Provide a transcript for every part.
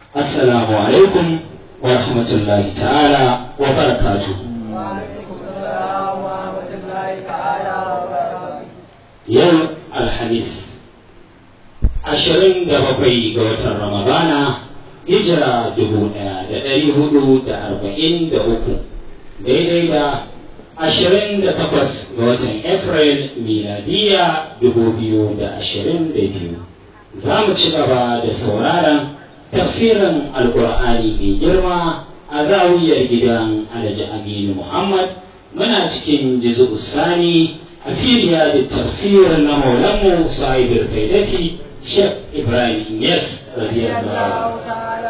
assalamu alaikum wa rahmatullahi ta'ala wa barakatuhu yau alhamis ashirin da bakwai ga watan ramadana hijira dubu ɗaya da ɗari hudu da arba'in da uku daidai da ashirin da takwas ga watan april miladiya dubu biyu da ashirin da biyu za mu ci gaba da sauraron tafsirin alkur'ani mai girma a zawiyar gidan alhaji aminu muhammad muna cikin jizu sani a filiya da tafsirin na maulanmu sahibul faidati shek ibrahim yes radiyallahu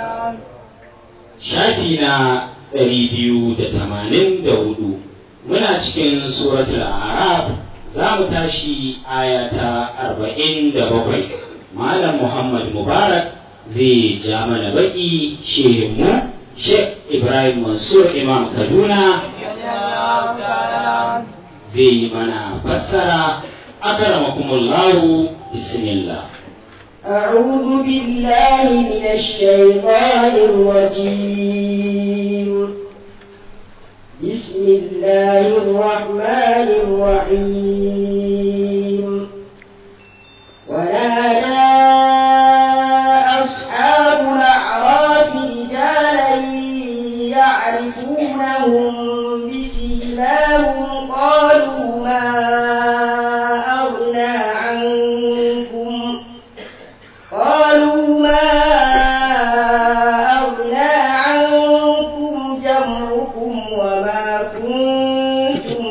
shafi na ɗari biyu da tamanin da hudu muna cikin suratul arab za mu tashi aya ta arba'in da bakwai malam muhammad mubarak zai ja mana baki shehinmu Sheikh Ibrahim Mansur Imam Kaduna zai yi mana fassara akramakumullahu bismillah أعوذ بالله من الشيطان الرجيم بسم الله الرحمن الرحيم ونادى أصحاب الأعراف رجالا يعرفونهم بسيماهم قالوا ما أغنى عنكم قالوا ما أغنى عنكم جمعكم وما كنتم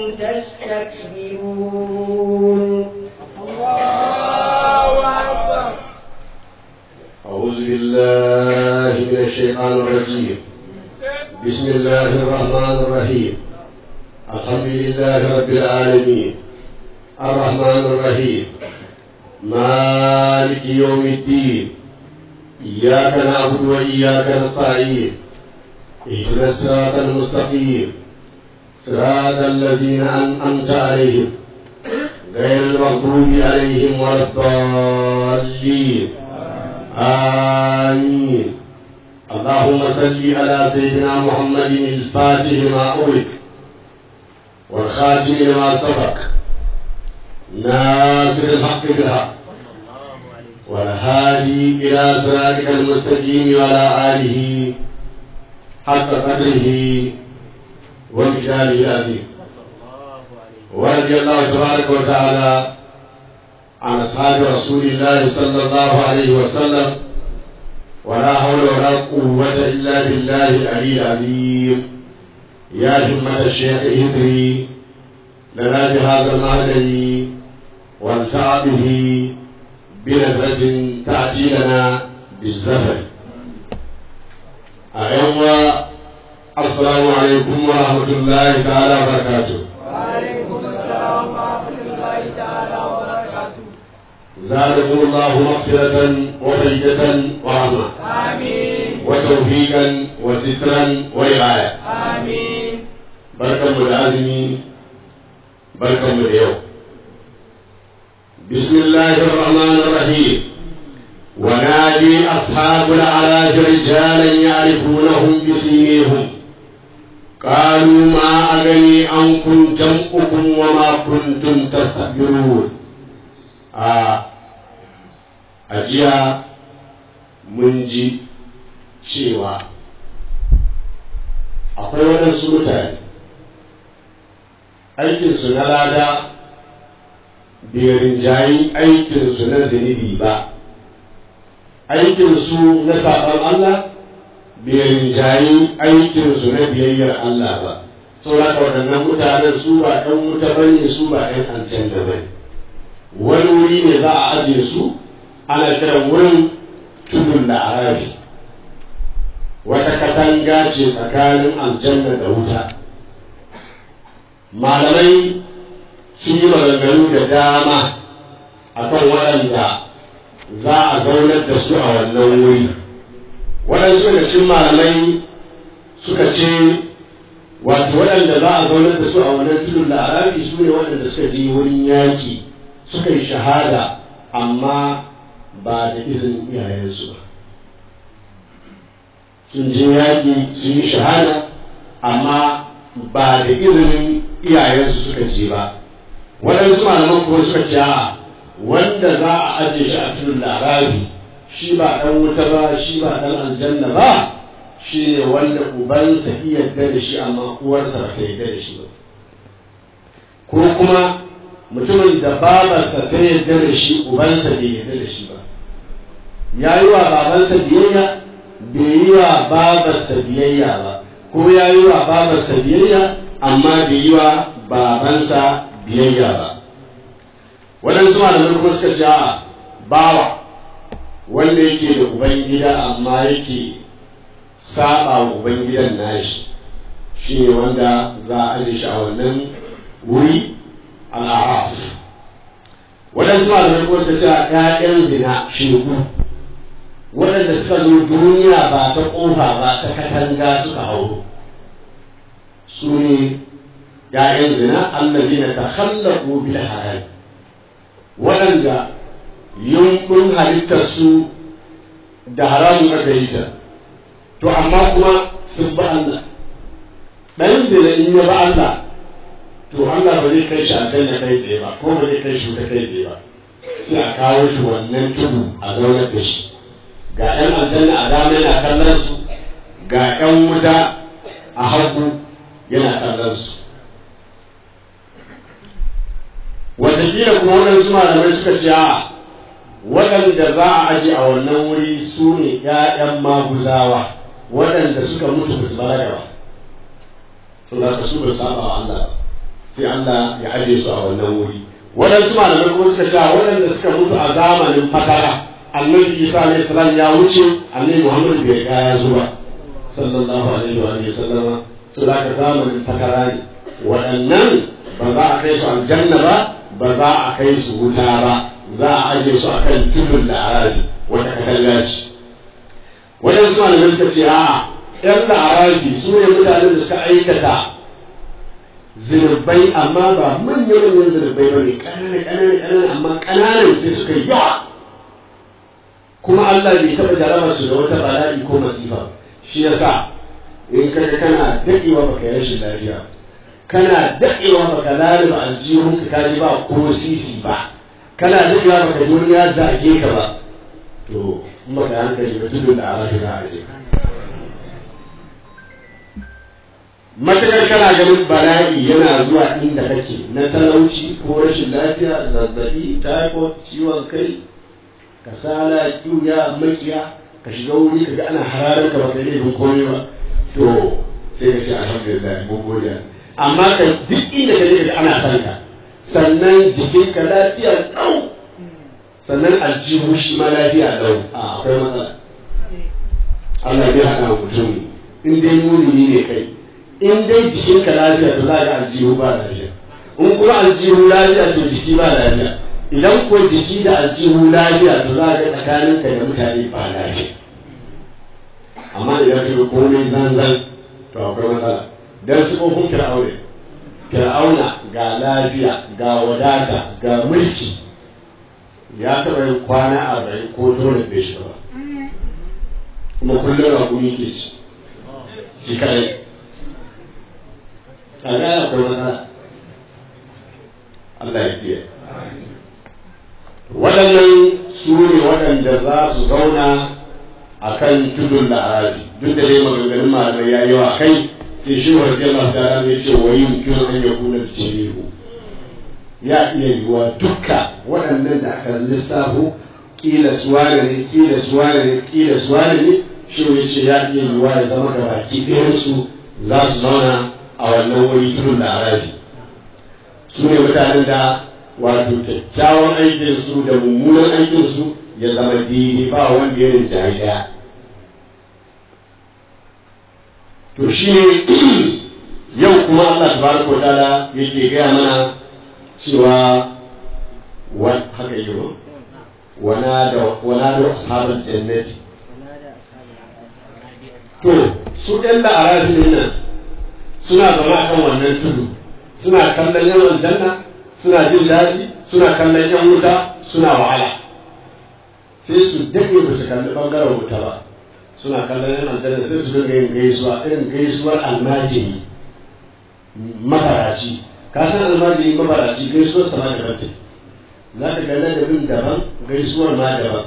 تستكبرون أعوذ بالله من الشيطان الرجيم بسم الله الرحمن الرحيم الحمد لله رب العالمين الرحمن الرحيم مالك يوم الدين إياك نعبد وإياك نستعين اهدنا الصراط المستقيم صراط الذين أنعمت عليهم غير المغضوب عليهم ولا الضالين آمين اللهم صل على سيدنا محمد الفاتح لما أغلق والخاتم لما سبق ناصر الحق بالحق والهادي إلى صراطك المستقيم وعلى آله حق قدره ومثاله العظيم ورضي الله تبارك وتعالى عن أصحاب رسول الله صلى الله عليه وسلم ولا حول ولا قوة إلا بالله العلي العظيم يا همة الشيخ إدري لنا بهذا المهدي وانفع به بنبرة تأتي لنا بالزفر أيوة السلام عليكم ورحمة الله تعالى وبركاته وعليكم السلام ورحمة الله تعالى وبركاته زادكم الله مغفرة وفيدة ورحمة آمين وتوفيقا وسترا ورعاية آمين بركة العزم بركة اليوم بسم الله الرحمن الرحيم ونادي أصحاب الأعراف رجالا يعرفونهم بسيميهم قالوا ما أغني عنكم جمعكم وما كنتم تستكبرون آه أجيا منجي cewa akwai waɗansu mutane aikinsu na lada bai rinjayi aikinsu na zunubi ba aikinsu na saɓon Allah bai rinjayi aikinsu na biyayyar Allah ba saboda waɗannan mutanen su ba ɗan wuta ba ne su ba ɗan aljanna ba ne wani wuri ne za a ajiye su ana kiran wurin tudun da arafi wata katanga ce tsakanin aljanna da wuta malamai sun yi maganganu da dama akan waɗanda za a zaunar da su a wannan wuri waɗansu da cikin malamai suka ce wato waɗanda za a zaunar da su a wannan tudun la'arafi su ne waɗanda suka je wurin yaƙi suka yi shahada amma ba da izinin iyayensu ba sun je yaƙi sun yi shahada amma ba da izinin iyayensu suka je ba waɗansu malaman kuma suka ce a wanda za a ajiye shi a cikin larabi shi ba ɗan wuta ba shi ba ɗan aljanna ba shi ne wanda ubansa iya yarda da shi amma uwarsa ba ta yarda da shi ba ko kuma mutumin da babarsa ta yarda da shi ubansa bai yarda da shi ba ya yi wa babansa biyayya bai yi wa babarsa biyayya ba ko ya yi wa babarsa biyayya amma bai yi wa babansa biyayya ba waɗansu malamai kuma suka ce a bawa wanda yake da ubangida amma yake saba wa ubangidan nashi shi ne wanda za a aje shi a wannan wuri al'araf waɗansu malamai kuma suka ce a ƴaƴan zina shegu waɗanda suka zo duniya ba ta ƙofa ba ta katanga suka hauro su ne ‘ya'yan zina allazi na ta hallaku bil haram waɗanda yunkun halittarsu da haramun aka yi ta to amma kuma sun ba Allah ɗan zina in ya ba Allah to Allah ba zai kai shi aljanna kai tsaye ba ko ba zai kai shi ta kai tsaye ba sai a kawo shi wannan tudu a zaunar da shi ga ‘yan aljanna a dama yana kallon su ga ‘yan wuta a hagu yana kallon su wataƙila kuma waɗansu malamai suka ce a waɗanda za a aji a wannan wuri su ne ‘ya'yan maguzawa waɗanda suka mutu ba su balaga ba to da ka su ba saba wa Allah sai Allah ya aje su a wannan wuri waɗansu malamai kuma suka ce waɗanda suka mutu a zamanin fatara annabi isa alayhi salam ya wuce annabi muhammad bai ga ya zo ba sallallahu alaihi wa alihi sallama su da ka zamanin fatara ne waɗannan ba za a kai su aljanna ba ba za a kai su wuta ba za a aje su akan tudun da arabi wata katanga ce waɗansu malamai suka ce a'a yan da arabi su ne mutanen da suka aikata zirbai amma ba manyan manyan zirbai ba ne ƙanana ƙanana ƙanana amma ƙananan sai suka yi yawa kuma Allah bai taɓa jaraba su da wata bala'i ko masifa shi yasa in kaga kana daɗewa baka yi rashin lafiya kana daɗewa baka laliba aljihun ka kaji ba ko sisi ba kana daɗewa baka ji wani ya zage ka ba to in baka hankali ba tudun da arafi za a je matakar kana ganin bala'i yana zuwa inda kake na talauci ko rashin lafiya zazzabi typhoid ciwon kai kasala kiuya makiya ka shiga wuri ka ga ana hararar ka baka laifin komai ba to sai ka ce alhamdulillah mun gode amma ka duk inda ka je ka ana san ka sannan jikinka lafiya ɗau sannan aljihu shi ma lafiya ɗau a akwai matsala Allah bai haɗa mutum in dai muni ne kai in dai jikinka lafiya to za ka aljihu ba lafiya in kuma aljihu lafiya to jiki ba lafiya idan ko jiki da aljihu lafiya to za ka tsakaninka da mutane ba lafiya amma idan ka yi komai zanzan to akwai matsala dan su kofin fir'auna fir'auna ga lafiya ga wadata ga mulki ya taɓa yin kwana arba'in ko dole bai shi ba kuma kullum rakumi ke ci shi kadai a ga akwai matsala Allah ya kiyaye waɗannan su ne waɗanda za su zauna a kan tudun la'arazi duk da dai maganganun malamai ya yi wa kai sai shi wa jalla ta ya ce wa yin kiran an ya kuna jirihu ya iya yiwuwa dukka waɗannan da aka lissafo kila suwane ne kila suwane ne kila suwane ne shi ya ce ya iya yiwuwa ya zama ga baki ɗayansu za su zauna a wannan wuri tudun la'arazi su ne mutanen da wato kyakkyawan aikinsu da mummunan aikinsu ya zama daidai ba wanda ya rinjaye ɗaya to shi ne yau kuma Allah tabaraka wa ta'ala yake gaya mana cewa wa haka yi wa wana da wana da ashabul jannati to su ɗan da arafin nan suna zama kan wannan tudu suna kallon yawan janna suna jin daɗi suna kallon yan wuta suna wahala sai su daɗe ba su kalli ɓangaren wuta ba suna kallon yan aljanna sai su dinga yin gaisuwa irin gaisuwar almajiri mafaraci ka san almajiri mafaraci gaisuwar sama da kanta za ka ga ladabin daban gaisuwar ma daban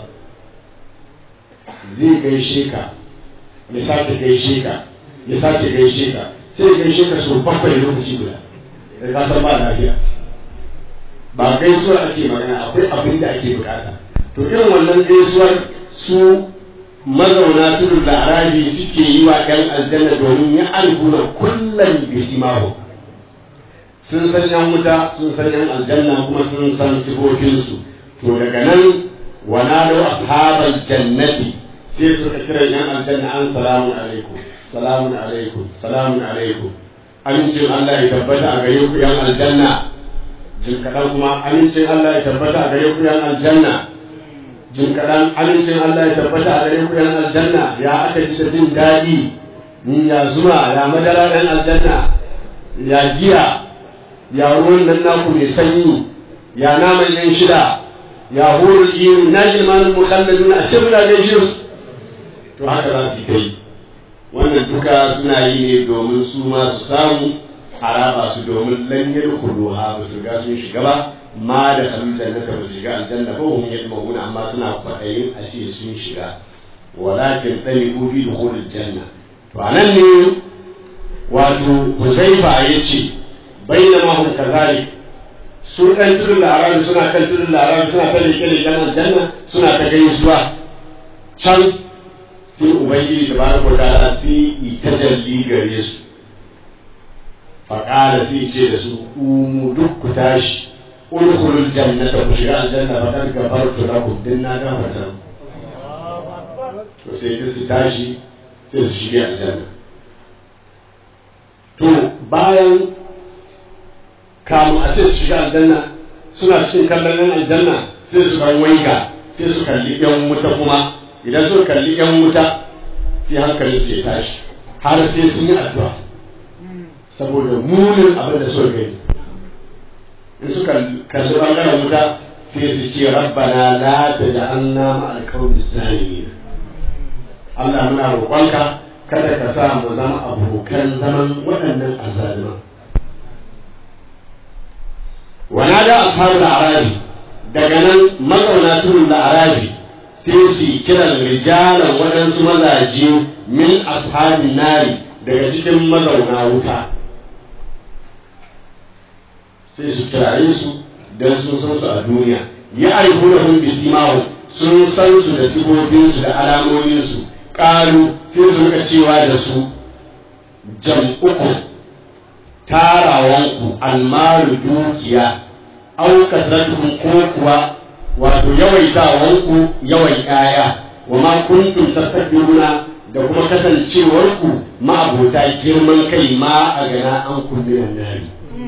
zai gaishe ka ya sake gaishe ka ya sake gaishe ka sai ya gaishe ka sau bakwai lokaci guda da ka san ba lafiya ba gaisuwar ake magana akwai abin da ake bukata to irin wannan gaisuwar su mazauna tudun da arabi suke yi wa ɗan aljanna domin ya alguna kullum bisimahu sun san yan wuta sun san yan aljanna kuma sun san sifofinsu to daga nan wana da ashabal jannati sai suka kira yan aljanna an salamun alaikum salamun alaikum salamun alaikum amincin Allah ya tabbata a gare ku yan aljanna jin kaɗan kuma amincin Allah ya tabbata a gare ku yan aljanna jin kaɗan amincin Allah ya tabbata a gare ku yan aljanna ya aka ji da jin daɗi ya zuma ya madara ɗan aljanna ya giya ya ruwan nan naku mai sanyi ya naman yan shida ya hurul iri na jilmanin mukalladun a cikin da gaishe su to haka za su kai wannan duka suna yi ne domin su ma su samu a raba su domin lan yadkhuluha ba su riga sun shiga ba ma da kalul jannata ba su shiga aljanna ba hum yadmuna amma suna kwaɗayin a ce sun shiga walakin tsani ubi dukhulul janna to anan ne wato Huzaifa yace bainama hum kazalik su kan tudun larabi suna kan tudun larabi suna ta leke leken aljanna suna ta gaisuwa can sai ubangiji da baraka wa ta'ala sai itajalli gare su faƙala sai ce da su kumu duk ku tashi udkhulul jannata ku shiga aljanna fa kad gafartu lakum din na gafarta to sai su tashi sai su shiga aljanna to bayan kamun a ce su shiga aljanna suna cikin kallon yan aljanna sai su kan waiga sai su kalli yan wuta kuma idan suka kalli yan wuta sai hankalin ke tashi har sai sun yi addu'a saboda munin abin da suka gani in suka kalli bangaren wuta sai su ce rabbana la taj'alna ma'al qawmi zalimin Allah muna roƙonka kada ka sa mu zama abokan zaman waɗannan azzaliman ونادى أصحاب الأعراب daga nan mazauna tudun da arabi sai su kiran rijalan waɗansu mazaje min ashabin nari daga cikin mazauna wuta sai su kirare su don sun san su a duniya ya aihu da hun bisimahu sun san su da sifofin da alamominsu ƙalu sai su rika cewa da su jam'uku tarawanku almaru dukiya au kasratukum ko kuwa wato yawaitawanku yawan ƴaƴa wa ma kuntum tastakbiruna da kuma kasancewarku ma'abota girman kai ma a gana an kullinan nari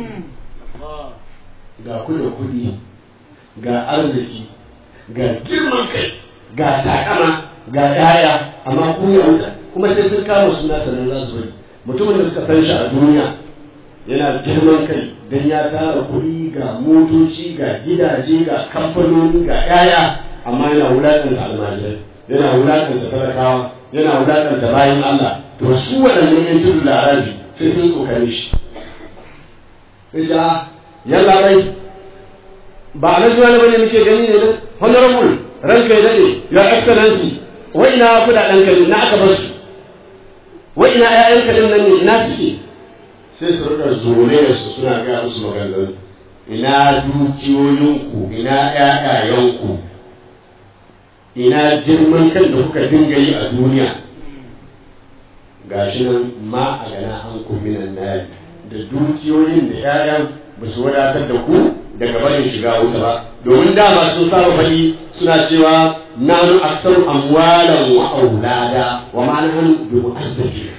ga ku da kuɗi ga arziki ga girman kai ga takama ga ƴaƴa amma ku wuta kuma sai sun kama suna sanar za su bari mutumin da suka san shi a duniya yana girman kai don ya tara kuɗi ga motoci ga gidaje ga kamfanoni ga yaya amma yana wulaƙanta almajirai yana wulaƙanta sadakawa yana wulaƙanta bayan Allah to su waɗannan yan tudu da arabi sai sun tsokane shi Ija, yalla bai ba a nan zuwa bane muke gani ne honorable ranka ya dade your excellency wa ina kudaden kalin na aka bar su wa ina ƴaƴan kalin nan ne ina suke sai su rika zure su suna gaya musu maganganu ina dukiyoyinku ina ƴaƴayenku ina girman kan da kuka dinga yi a duniya gashi nan ma a gana an minan nari da dukiyoyin da ƴaƴan ba su wadatar da ku daga barin shiga wuta ba domin dama sun saba faɗi suna cewa nanu aksaru amwalan wa aulada wa ma nahnu bi mu'azzabina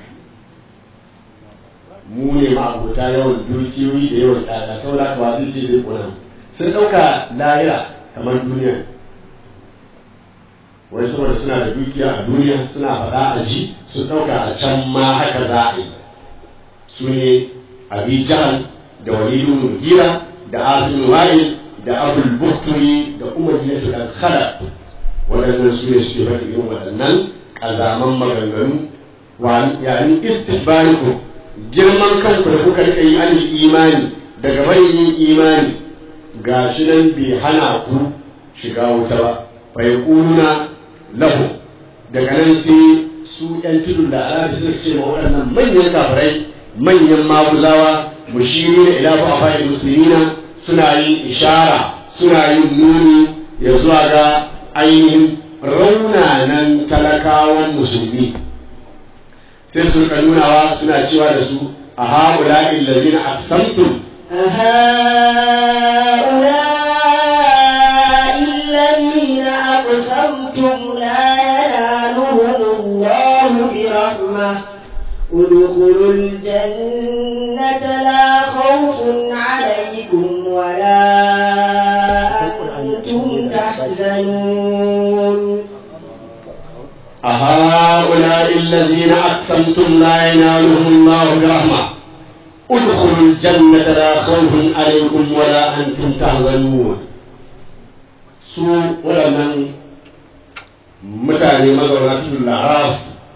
mu ne ma'abuta yawan dukiyoyi da yawan ɗaya saboda haka ba zai ce zai kuna sun ɗauka lahira kamar duniya wai saboda suna da dukiya a duniya suna faɗa a ji sun ɗauka a can ma haka za a yi su ne abi jahal da walidu mugira da asin wa'il da abul bukturi da umar yatu dan khala waɗannan su ne suke faɗi irin waɗannan ƙazaman maganganu wa yani istibariku girman kanku da kuka rika yi an imani daga barin yin imani ga shi nan bai hana ku shiga wuta ba bai kuna lahu daga nan sai su yan tudun da arabi suka ce ma waɗannan manyan kafirai manyan maguzawa mushiri da ila ba fa muslimina suna yin ishara suna yin nuni ya zuwa ga ainihin raunanan talakawan musulmi sai su rika nunawa suna cewa da su a haula illazina aqsamtum هؤلاء الذين أقسمتم لا ينالهم الله برحمة ادخلوا الجنة لا خوف عليكم ولا أنتم تحزنون أهؤلاء الذين أقسمتم لا ينالهم الله برحمة ادخلوا الجنة لا خوف عليكم ولا أنتم تحزنون su waɗannan mutane mazauna cikin laraf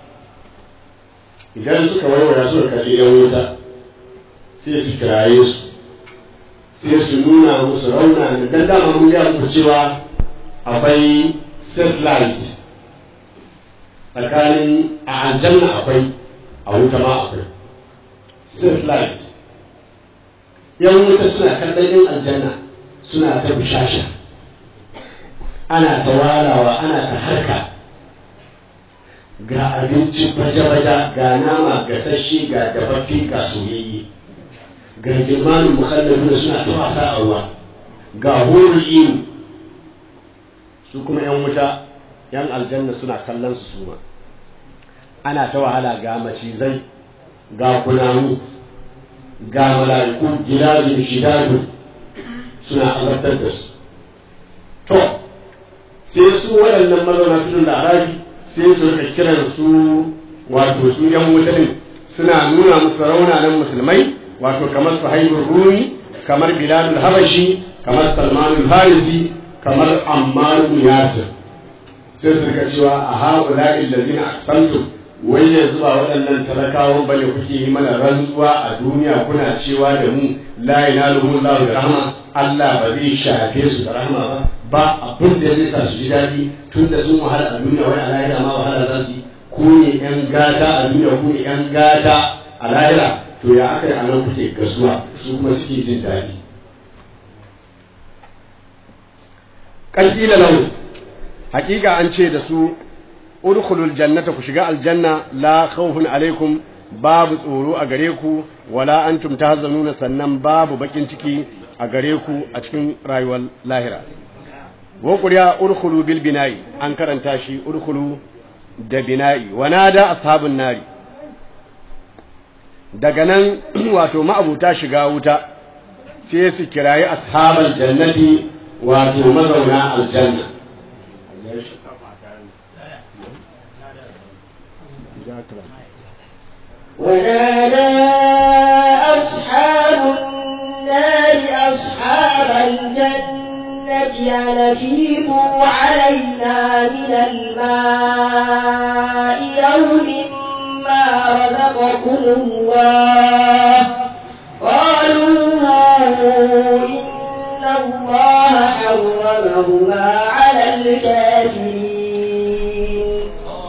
idan suka waiwaya suka kalli yan wuta sai su kiraye su sai su nuna musu rauna ne dan dama mun gaya muku cewa akwai satellite tsakanin a aljanna akwai a wuta ma akwai satellite yan wuta suna kallon yan aljanna suna ta bishasha ana ta walawa ana ta harka ga abinci baja-baja ga nama gasasshe ga dafaffe ga soyayye ga girmanin mukallafi da suna ta wasa a ruwa ga horin inu su kuma yan wuta yan aljanna suna kallon su suma ana ta wahala ga macizai ga kunamu ga mala'iku gidazu shidadu suna azabtar da su to sai su waɗannan mazauna tudun da arabi sai su rika kiran su wato su yan wuta din suna nuna musu raunanan musulmai wato kamar su haibur rumi kamar bilalul habashi kamar salmanul farisi kamar ammar bin yasir sai su rika cewa a haula illazina aqsamtum wai yanzu ba waɗannan talakawan bane kuke yi mana rantsuwa a duniya kuna cewa da mu la ilaha illallah da rahma Allah ba zai shafe su da rahma ba ba abin da zai sa su ji daɗi tun da sun wahala a duniya wai a lahira ma wahala za su yi ku ne yan gata a duniya ku ne yan gata a lahira to ya aka yi a nan kuke gasuwa su kuma suke jin daɗi kalkila lahu hakika an ce da su udkhulul jannata ku shiga aljanna la khawfun alaikum babu tsoro a gare ku wala antum tahzanuna sannan babu bakin ciki a gare ku a cikin rayuwar lahira wa quriya udkhulu bil bina'i an karanta shi udkhulu da bina'i wa nada ashabun nari daga nan wato ma'abuta shiga wuta sai su kirayi ashabal jannati wato mazauna aljanna ونادى أصحاب النار أصحاب الجنة أن أفيضوا علينا من الماء يوم ما رزقكم الله قالوا إن الله حرمهما على الكافرين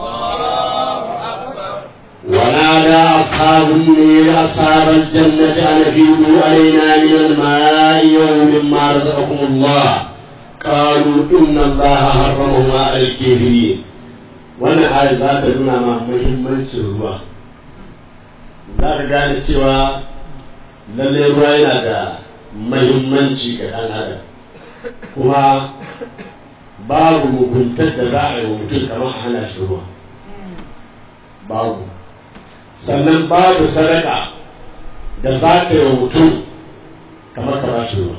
ونادى أصحاب النير أصحاب الجنة أن أفيدوا علينا من الماء يوم ما رزقكم الله قالوا إن الله حرمهما على الكافرين wannan ayat za ta nuna ma muhimmancin ruwa za ka gane cewa lallai ruwa yana da muhimmanci ga ɗan adam kuma babu muguntar da za a yi wa mutum kamar a hana shi ruwa babu sannan babu sadaka da za ta yi wa mutum kamar ka bashi ruwa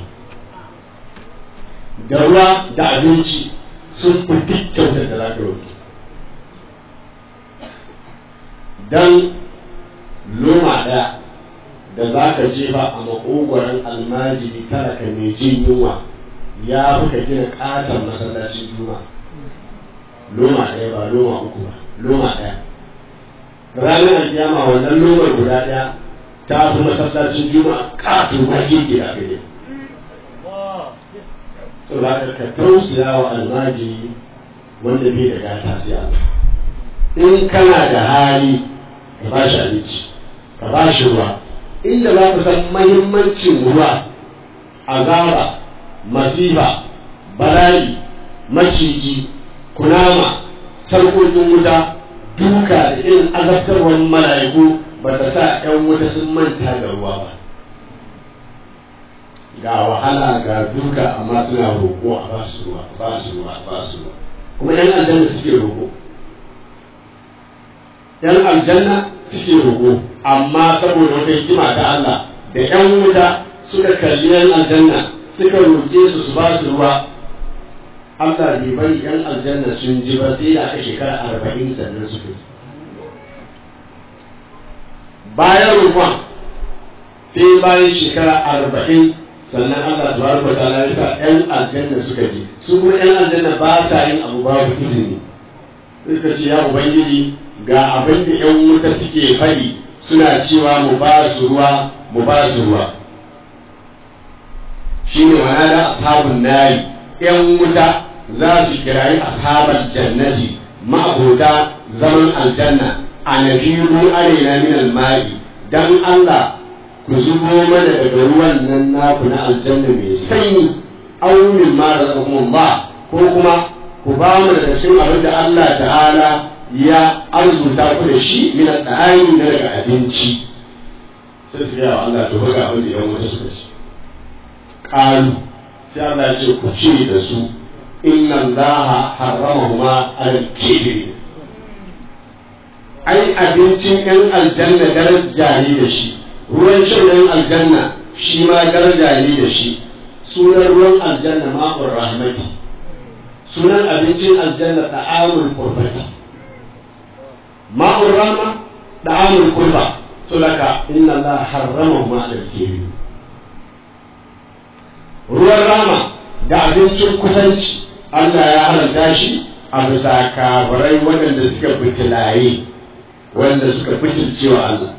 da ruwa da abinci sun fi duk kyautar da za ta yi don loma ɗaya da za ka jefa a makogoron almajiri talaka mai jin yunwa ya fi ka gina ƙaton masallacin juma loma ɗaya ba loma uku ba loma ɗaya ranar alkiyama wannan lomar guda ɗaya ta fi masallacin juma'a ƙato ba keke da kai saboda ka tausaya wa almajiri wanda bai da gata sai Allah in kana da hali ka ba shi abinci ka ba shi ruwa inda za ka san mahimmancin ruwa azaba masifa bala'i maciji kunama sarkokin wuta duka da irin azabtarwar mala'iku ba ta sa 'yan wuta sun manta da ruwa ba ga wahala ga duka amma suna roƙo a ba su ruwa ba su ruwa ba su ruwa kuma 'yan aljanna suke roƙo yan aljanna suke roƙo amma saboda wata hikima ta Allah da yan wuta suka kalli yan aljanna suka roƙe su su ba su ruwa Allah bai bari yan aljanna sun ji ba sai da aka shekara arba'in sannan suka ji bayan roƙon sai bayan shekara arba'in sannan Allah tabaraka wa ta'ala ya sa yan aljanna suka ji su kuma yan aljanna ba sa yin abu babu izini suka ce ya ubangiji ga abin da ‘yan wuta suke faɗi suna cewa mu ba su ruwa mu ba su ruwa shi ne wana da ashabun nari ‘yan wuta za su kirayi ashabar jannati ma'abota zaman aljanna a nabiru arena min almari dan Allah ku zubo mana daga ruwan nan naku na aljanna mai sanyi au min ma ba ko kuma ku ba mu daga cikin abin da Allah ta'ala ya arzuta ku da shi min al-ta'ami da daga abinci sai su yawa Allah to ga abin da yan wata suka ci qalu sai Allah ya ce ku ce da su inna Allah harramahuma al-kibri ai abincin yan aljanna daraja ne da shi ruwan shan yan aljanna shi ma daraja ne da shi sunan ruwan aljanna ma'ur rahmati sunan abincin aljanna ta'amul qurbati ma'ur rahma ta'amul qurba sulaka inna Allah harrama ma al-kirim ruwan rama da abincin kusanci Allah ya haramta shi a bisa kabarai waɗanda suka fitilaye wanda suka fitilcewa Allah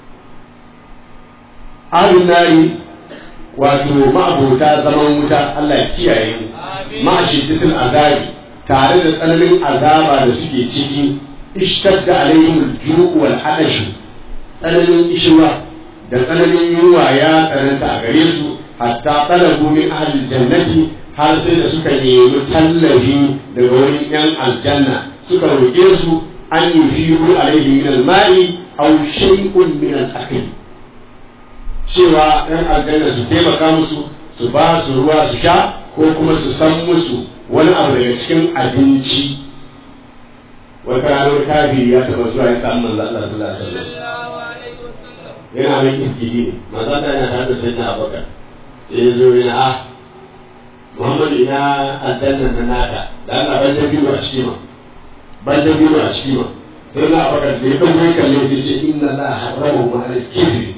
ahlun nari wato ma'abota zaman wuta Allah kiyaye mu ma'ashiddatul azabi tare da tsananin azaba da suke ciki ishtadda alaihim al-ju' wal adash tsananin ishwa da tsananin yunwa ya tsananta a gare su hatta talabu min ahli jannati har sai da suka nemi tallafi daga wurin yan aljanna suka roƙe su an yufiru alaihi min al-ma'i aw shay'un min al-akl cewa yan aljanna su taimaka musu su ba su ruwa su sha ko kuma su san musu wani abu daga cikin abinci wata ranar kafiri ya taɓa zuwa ya samu manzo Allah sallallahu alaihi wasallam yana mai iskiji ne manzo Allah yana tare da sayyidina Abubakar sai ya zo yana ah Muhammadu ina aljanna na naka da Allah ban da biyu a ciki ma ban da biyu a ciki ma sai na Abubakar da ya dauko kalle ya ce inna la harrama ma al-kibri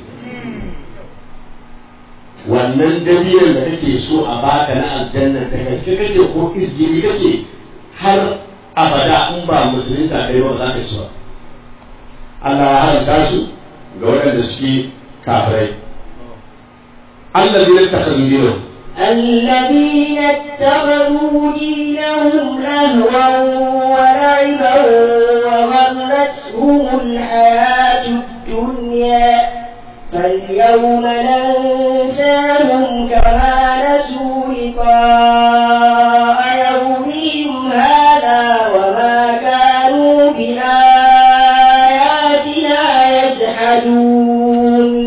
wannan dabiyan da kake so a baka na aljanna da gaske kake ko izgiri kake har abada in ba musulunta kai ba za ka ci ba Allah ya haramta su ga waɗanda suke kafirai Allah zai takhadhu dinahum الذين اتخذوا دينهم لهوا ولعبا وغرتهم الحياة الدنيا فاليوم ننساهم كما نسوا لقاء يومهم هذا وما كانوا بآياتنا يجحدون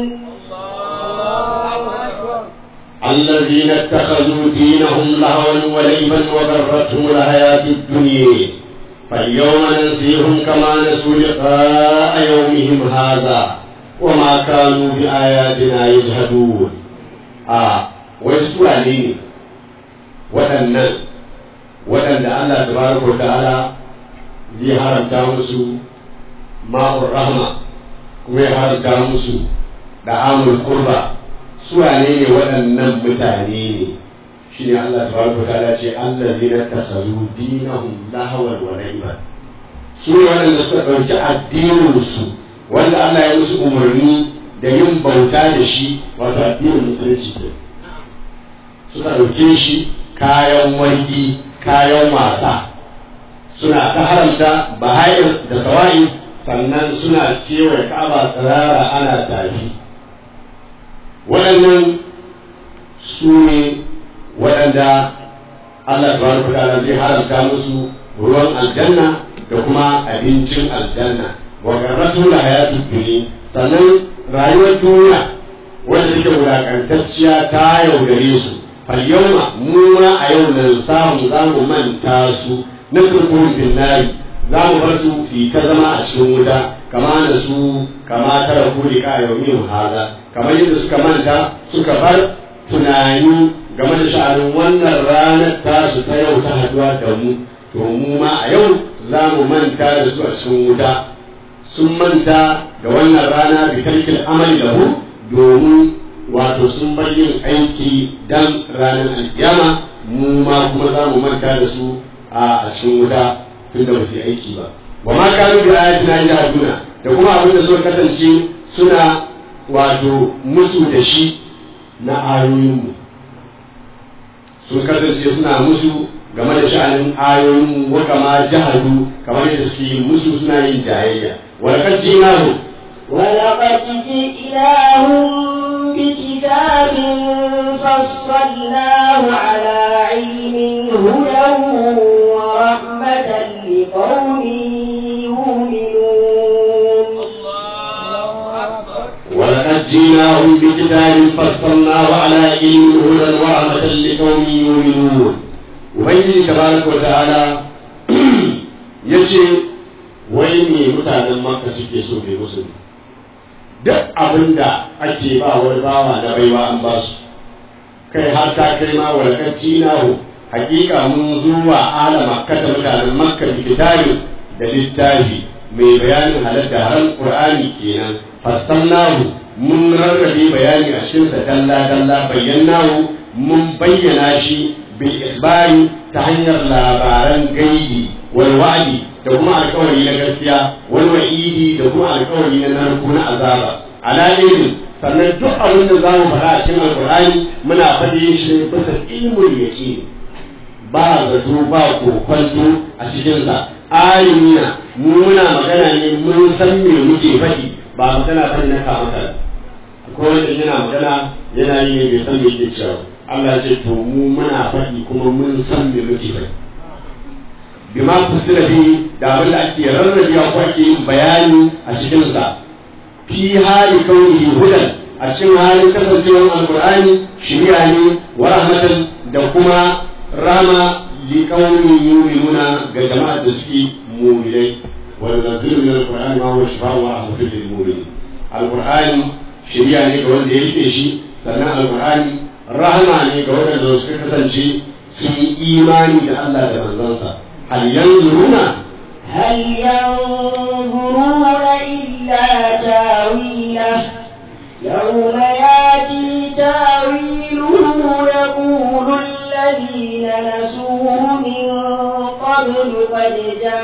الذين اتخذوا دينهم لهوا ولعبا وغرتهم الحياة الدنيا فاليوم ننسيهم كما نسوا لقاء يومهم هذا وما كانوا بآياتنا يجهدون آه ويسوع لي waɗannan waɗanda Allah tabaraka wa ta'ala zai haramta musu ma'ur rahma kuma ya haramta musu da amul kurba su wane ne waɗannan mutane ne shine Allah tabaraka wa ta'ala ce allazina takhazu dinahum lahawan wa la'iban su ne waɗanda suka ɗauki addininsu wanda Allah ya musu umarni da yin bauta da shi wato addinin musulunci ne suka ɗauke shi kayan wargi kayan wasa suna ta haramta bahayar da sawa'i sannan suna kewaye ka'aba tsirara ana tafi waɗannan su ne waɗanda Allah tabaraka wa ta'ala zai haramta musu ruwan aljanna da kuma abincin aljanna wa garratu la hayatu dunya sannan rayuwar duniya wanda take wulakantacciya ta yaudare su fal yawma mu ma a yau nan samu za mu manta su na turkuhun bin nari za mu bar su su ta zama a cikin wuta kama da su kama tara kuli ka yaumin haza kamar yadda suka manta suka bar tunani game da sha'anin wannan ranar tasu ta yau ta haduwa da mu to mu ma a yau za mu manta da su a cikin wuta sun manta da wannan rana bi tarkil amali lahu domin wato sun bar yin aiki dan ranar alkiyama mu ma kuma za mu manta da su a cikin wuta tun da ba su yi aiki ba wa ma kanu bi ayatina yahduna da kuma abin da suka kasance suna wato musu da shi na ayoyinmu sun kasance suna musu game da sha'anin ayoyin wa kama jahadu kamar yadda suke musu suna yin jayayya wa laqad jinahu ولقد جئناهم بكتاب فصلناه على علم هدى ورحمة لقوم يؤمنون ولقد جئناهم بكتاب فصلناه على علم هدى ورحمة لقوم يؤمنون ubangiji tabaraka wa ta'ala ya ce wai me mutanen makka suke so bai musu duk abin da ake ba wani bawa na baiwa an ba su kai har ta kai ma walakacci nahu hakika mun zuwa ala makka da mutanen makka kitabi da littafi mai bayanin halatta haram qur'ani kenan fassalnahu mun rarrabe bayani a cikin sa dalla dalla bayyanahu mun bayyana shi bil isbari ta hanyar labaran gaibi wal wa'di da kuma alkawari na gaskiya wal wa'idi da kuma alkawari na narko na azaba ala ilmin sannan duk abin da zamu faɗa a cikin alqur'ani muna faɗi shi bisa ilmul yaqin ba zato ba kokwanto a cikin sa alimina mu muna magana ne mun san me muke faɗi ba magana bane na kama ko wanda yana magana yana yi ne bai san me yake cewa Allah ce to mu muna faɗi kuma mun san me muke faɗi bima kusura fi da abin da ake rarrabewa ko ake yin bayani a cikin sa fi hali kaunihi hudan a cikin halin kasancewar alqur'ani shari'a ne wa rahmatan da kuma rama li qaumin yu'minuna ga jama'ar da suke mu'minai wa nunzilu min alqur'ani ma huwa shifaa'un wa rahmatun lil mu'minin alqur'ani shari'a ne ga wanda ya rike shi sannan alqur'ani rahama ne ga waɗanda suka kasance sun yi imani da Allah da manzansa hal yanzuruna هل ينظرون إلا تاويله يوم ياتي تاويله يقول الذين نسوه من قبل قد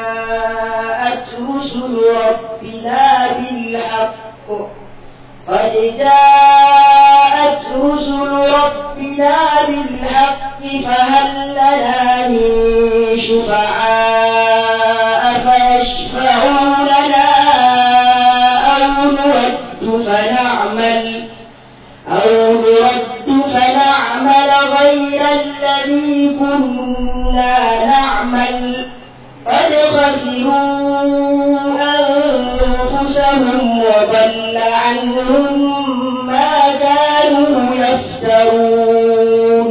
جاءت رسل ربنا بالحق قد جاءت رسل ربنا بالحق فهل لنا من شفعاء فيشفعوا لنا أو نرد فنعمل أو نرد فنعمل غير الذي كنا نعمل قد خسروا أنفسهم وضل عنهم ما كانوا يفترون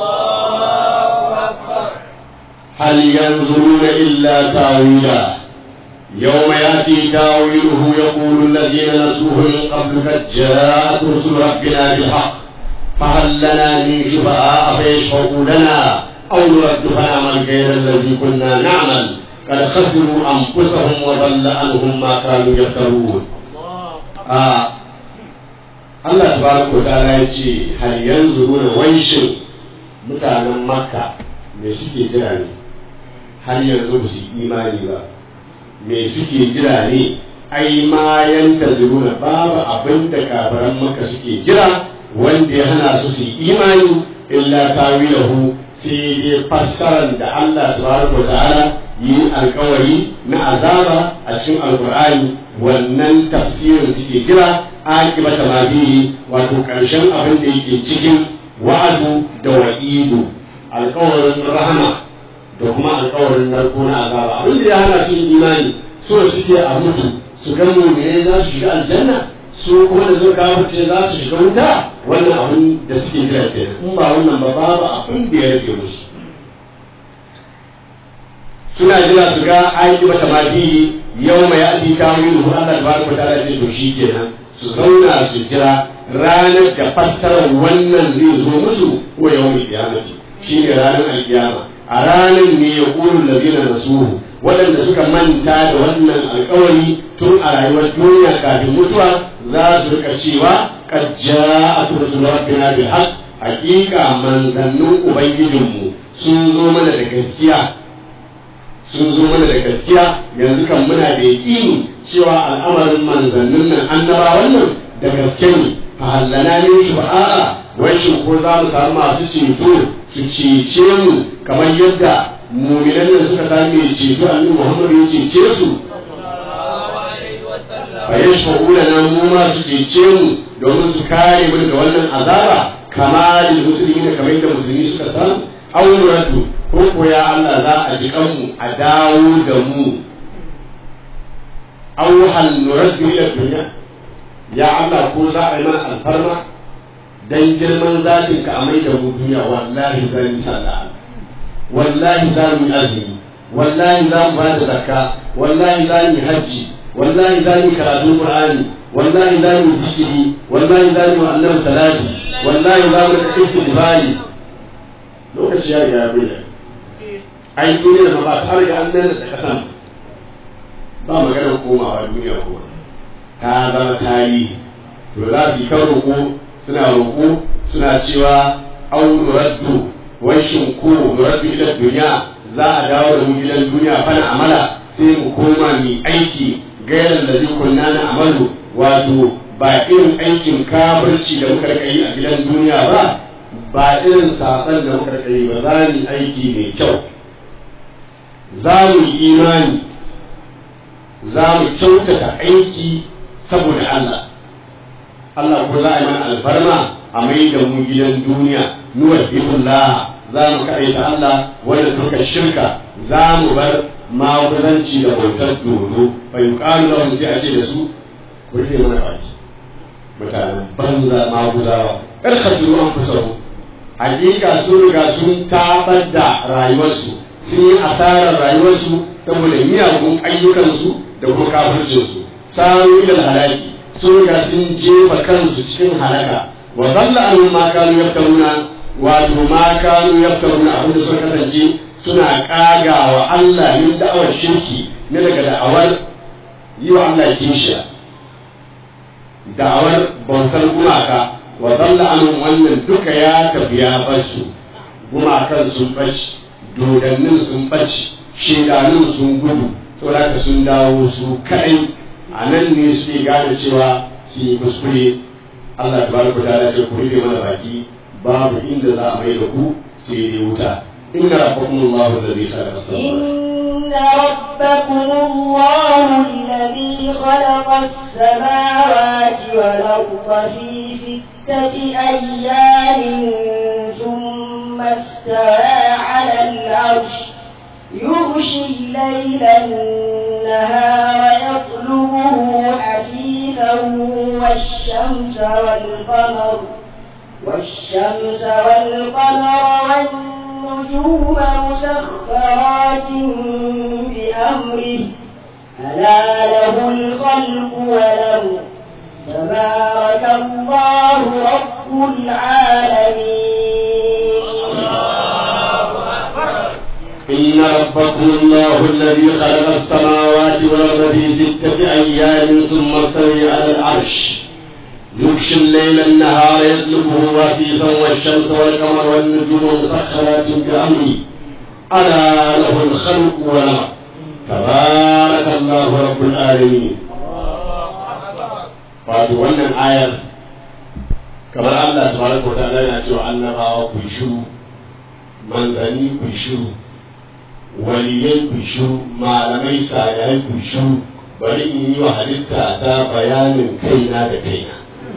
هل ينظرون إلا تاويله يوم يأتي تاويله يقول الذين نسوه من قبل قد جاءت رسل ربنا بالحق فهل لنا من شفعاء فيشفعوا لنا أو نرد فنعمل غير الذي كنا نعمل قد خسروا أنفسهم وضل عنهم ما كانوا يفترون آه. الله تبارك وتعالى يقول هل ينظرون ويشن mutanen makka me suke jira ne har yanzu ba su yi imani ba me suke jira ne ai ma yanta zuruna babu abin da kafaran makka suke jira wanda ya hana su su yi imani illa tawilahu sai dai fassarar da Allah subhanahu wa ta'ala yi alkawari na azaba a cikin alkur'ani wannan tafsirin suke jira akibata ma bihi wato karshen abin da yake cikin wa'adu da wa'idu alkawarin rahama da kuma alkawarin narko na azaba abin da ya hana su yin imani so suke a mutu su ga me za su shiga aljanna su kuma da suka kafirce za su shiga wuta wannan abin da suke jira kenan in ba wannan ba babu abin da ya rage musu suna jira su ga ayi mata ma bihi yau mai yaɗi kawo hu Allah tabaraka ta'ala ce to shi kenan su zauna su jira ranar da fassarar wannan zai zo musu ko yau mai kiyamati shi ne ranar alkiyama a ranar ne ya ƙuru labina nasuhu waɗanda suka manta da wannan alkawari tun a rayuwar duniya kafin mutuwa za su rika cewa qad ja'at rusul rabbina bil haqq haqiqa manzannin ubangijinmu sun zo mana da gaskiya sun zo mana da gaskiya yanzu kan muna da yaƙini cewa al'amarin manzannin nan annabawan nan da gaske ne fa hallana ne shi ba a'a wai shin ko za mu samu masu ceto su cece mu kamar yadda muminan nan suka sami ceto annabi Muhammad ya cece su fa yashfa'u lana mu ma su cece mu domin su kare mu daga wannan azaba kama lil muslimin kamar yadda musulmi suka samu auratu ko ko ya Allah za a ji kanmu a dawo da mu aw hal nuraddu ila dunya ya Allah ko za a yi mana alfarma dan girman zatin ka a mai da mu duniya wallahi za mu sallah wallahi za mu yi azumi wallahi za mu bada zakka wallahi za mu yi hajji wallahi za mu yi karatun qur'ani wallahi za mu yi zikiri wallahi za mu yi annabi salati wallahi za mu yi istighfari lokaci ya riga ya bayyana ai duniya ma ba ta riga an nan da kasan ba maganar komawa duniya kuma ta zama tarihi to za su yi kan roƙo suna roƙo suna cewa au nuraddu washin ko nuraddu ila duniya za a dawo da mu gidan duniya fana amala sai mu koma mu aiki gairan da kunna na amalu wato ba irin aikin kafirci da muka rika yi a gidan duniya ba ba irin sasan da muka rika yi ba za mu aiki mai kyau za mu yi imani za mu kyautata aiki saboda Allah Allah ko za a yi mana alfarma a mai da mu gidan duniya nuwar bihullah za mu kaɗaita Allah wanda duka shirka za mu bar maguzanci da bautar dodo bai yuƙalu lahum sai a ce da su ku rike mana baki mutanen banza maguzawa kar ka turu an kusa hakika sun riga sun tabar da rayuwarsu sun yi asarar rayuwarsu saboda miyagun ayyukansu da kuma kafircinsu saru ilal halaki sun riga sun jefa kansu cikin halaka wa zalla an ma kanu yaftaruna wato ma kanu yaftaruna abin da suka kasance suna kaga wa Allah min da'awar shirki ne daga da'awar yi wa Allah kishiya da'awar bautar gumaka wa zalla an wannan duka ya tafi ya basu gumakan sun bashi dodannin sun baci shedanun sun gudu saboda sun dawo su kai a nan ne suke gane cewa su yi kuskure Allah ta baraka ta ce ku rike mana baki babu inda za a mai da ku sai dai wuta inna rabbakum Allahu alladhi khalaqa as-samawati إن ربكم الله الذي خلق السماوات والأرض في ستة أيام ثم استوى على العرش يغشي الليل النهار يطلبه حثيثا والشمس والقمر والشمس والقمر والنجوم مسخرات بأمره ألا له الخلق والأمر تبارك الله رب العالمين إن ربكم الله الذي خلق السماوات والأرض في ستة أيام ثم استوى على العرش يغشي الليل النهار يطلبه وفيفا والشمس والقمر والنجوم مسخرات بأمره ألا له الخلق والأمر تبارك الله رب العالمين wato wannan ayar kamar Allah tabaraka wa ta'ala yana cewa annabawa ku shiru manzanni ku shiru waliyai ku shiru malamai sayai ku shiru bari in yi wa halitta ta bayanin kaina da kaina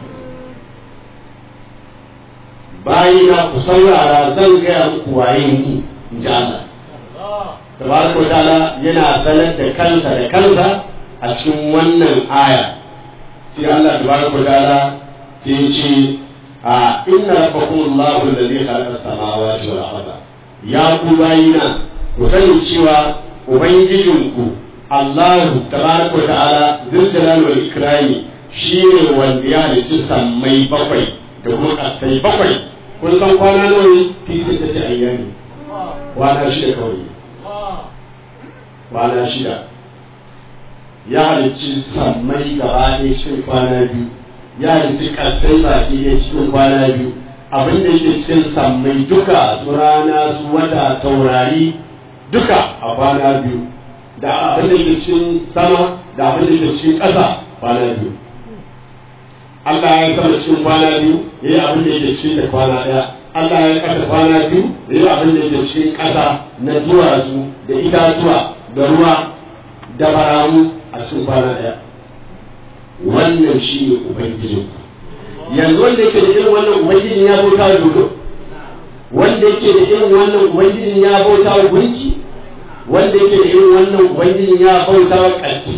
bayina ku saurara zan gaya muku waye ni in ji Allah tabaraka wa ta'ala yana sanar da kansa da kansa a cikin wannan aya sai Allah tabaraka wa ta'ala sai ya ce a inna rabbakum Allahu alladhi khalaqa as-samawati wal arda ya ku bayina ku sani cewa ubangijinku Allahu tabaraka wa ta'ala zul jalali wal ikrami shine wanda ya halicci sammai bakwai da kuma kasai bakwai kun san kwana nawa ne fi ta ce ayyami kwana shida kawai kwana shida ya halicci sammai gaba ɗaya cikin kwana biyu ya halicci kasai baki ɗaya cikin kwana biyu abin da yake cikin sammai duka su rana su wata taurari duka a kwana biyu da abin da yake cikin sama da abin da yake cikin ƙasa kwana biyu Allah ya sama cikin kwana biyu ya yi abin da yake cikin da kwana ɗaya Allah ya ƙasa kwana biyu ya yi abin da yake cikin ƙasa na duwatsu da itatuwa da ruwa da baramu a cikin kwana ɗaya wannan shi ne ubangijin yanzu wanda yake da irin wannan ubangijin ya bauta wa dodo wanda yake da irin wannan ubangijin ya bauta wa gunki wanda yake da irin wannan ubangijin ya bauta wa ƙarfi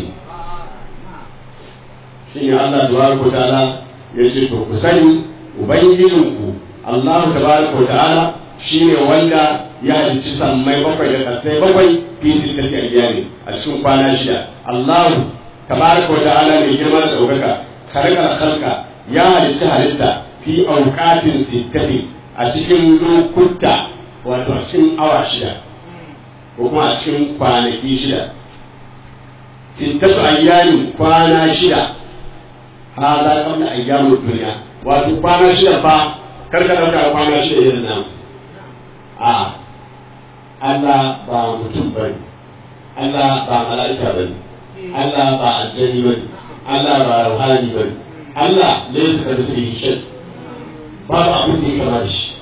shi ne Allah tabaraka ta'ala ya ce to ku sani ubangijinku Allah tabaraka ta'ala shi ne wanda ya halicci sammai bakwai da ƙasai bakwai fi tilkati ayyami a cikin kwana shida Allah tabaraka ta'ala mai girma da ɗaukaka karkar halka ya halicci halitta fi auqatin sittati a cikin lokuta wato a cikin awa shida ko kuma a cikin kwanaki shida sittatu ayyami kwana shida hada qabla ayyamud dunya wato kwana shida fa karka dauka kwana shida irin nan a Allah ba mutum bane Allah ba mala'ika bane Allah ba aljani bane Allah ba ruhani bane Allah laysa kamithlihi shay babu abin da ya kama da shi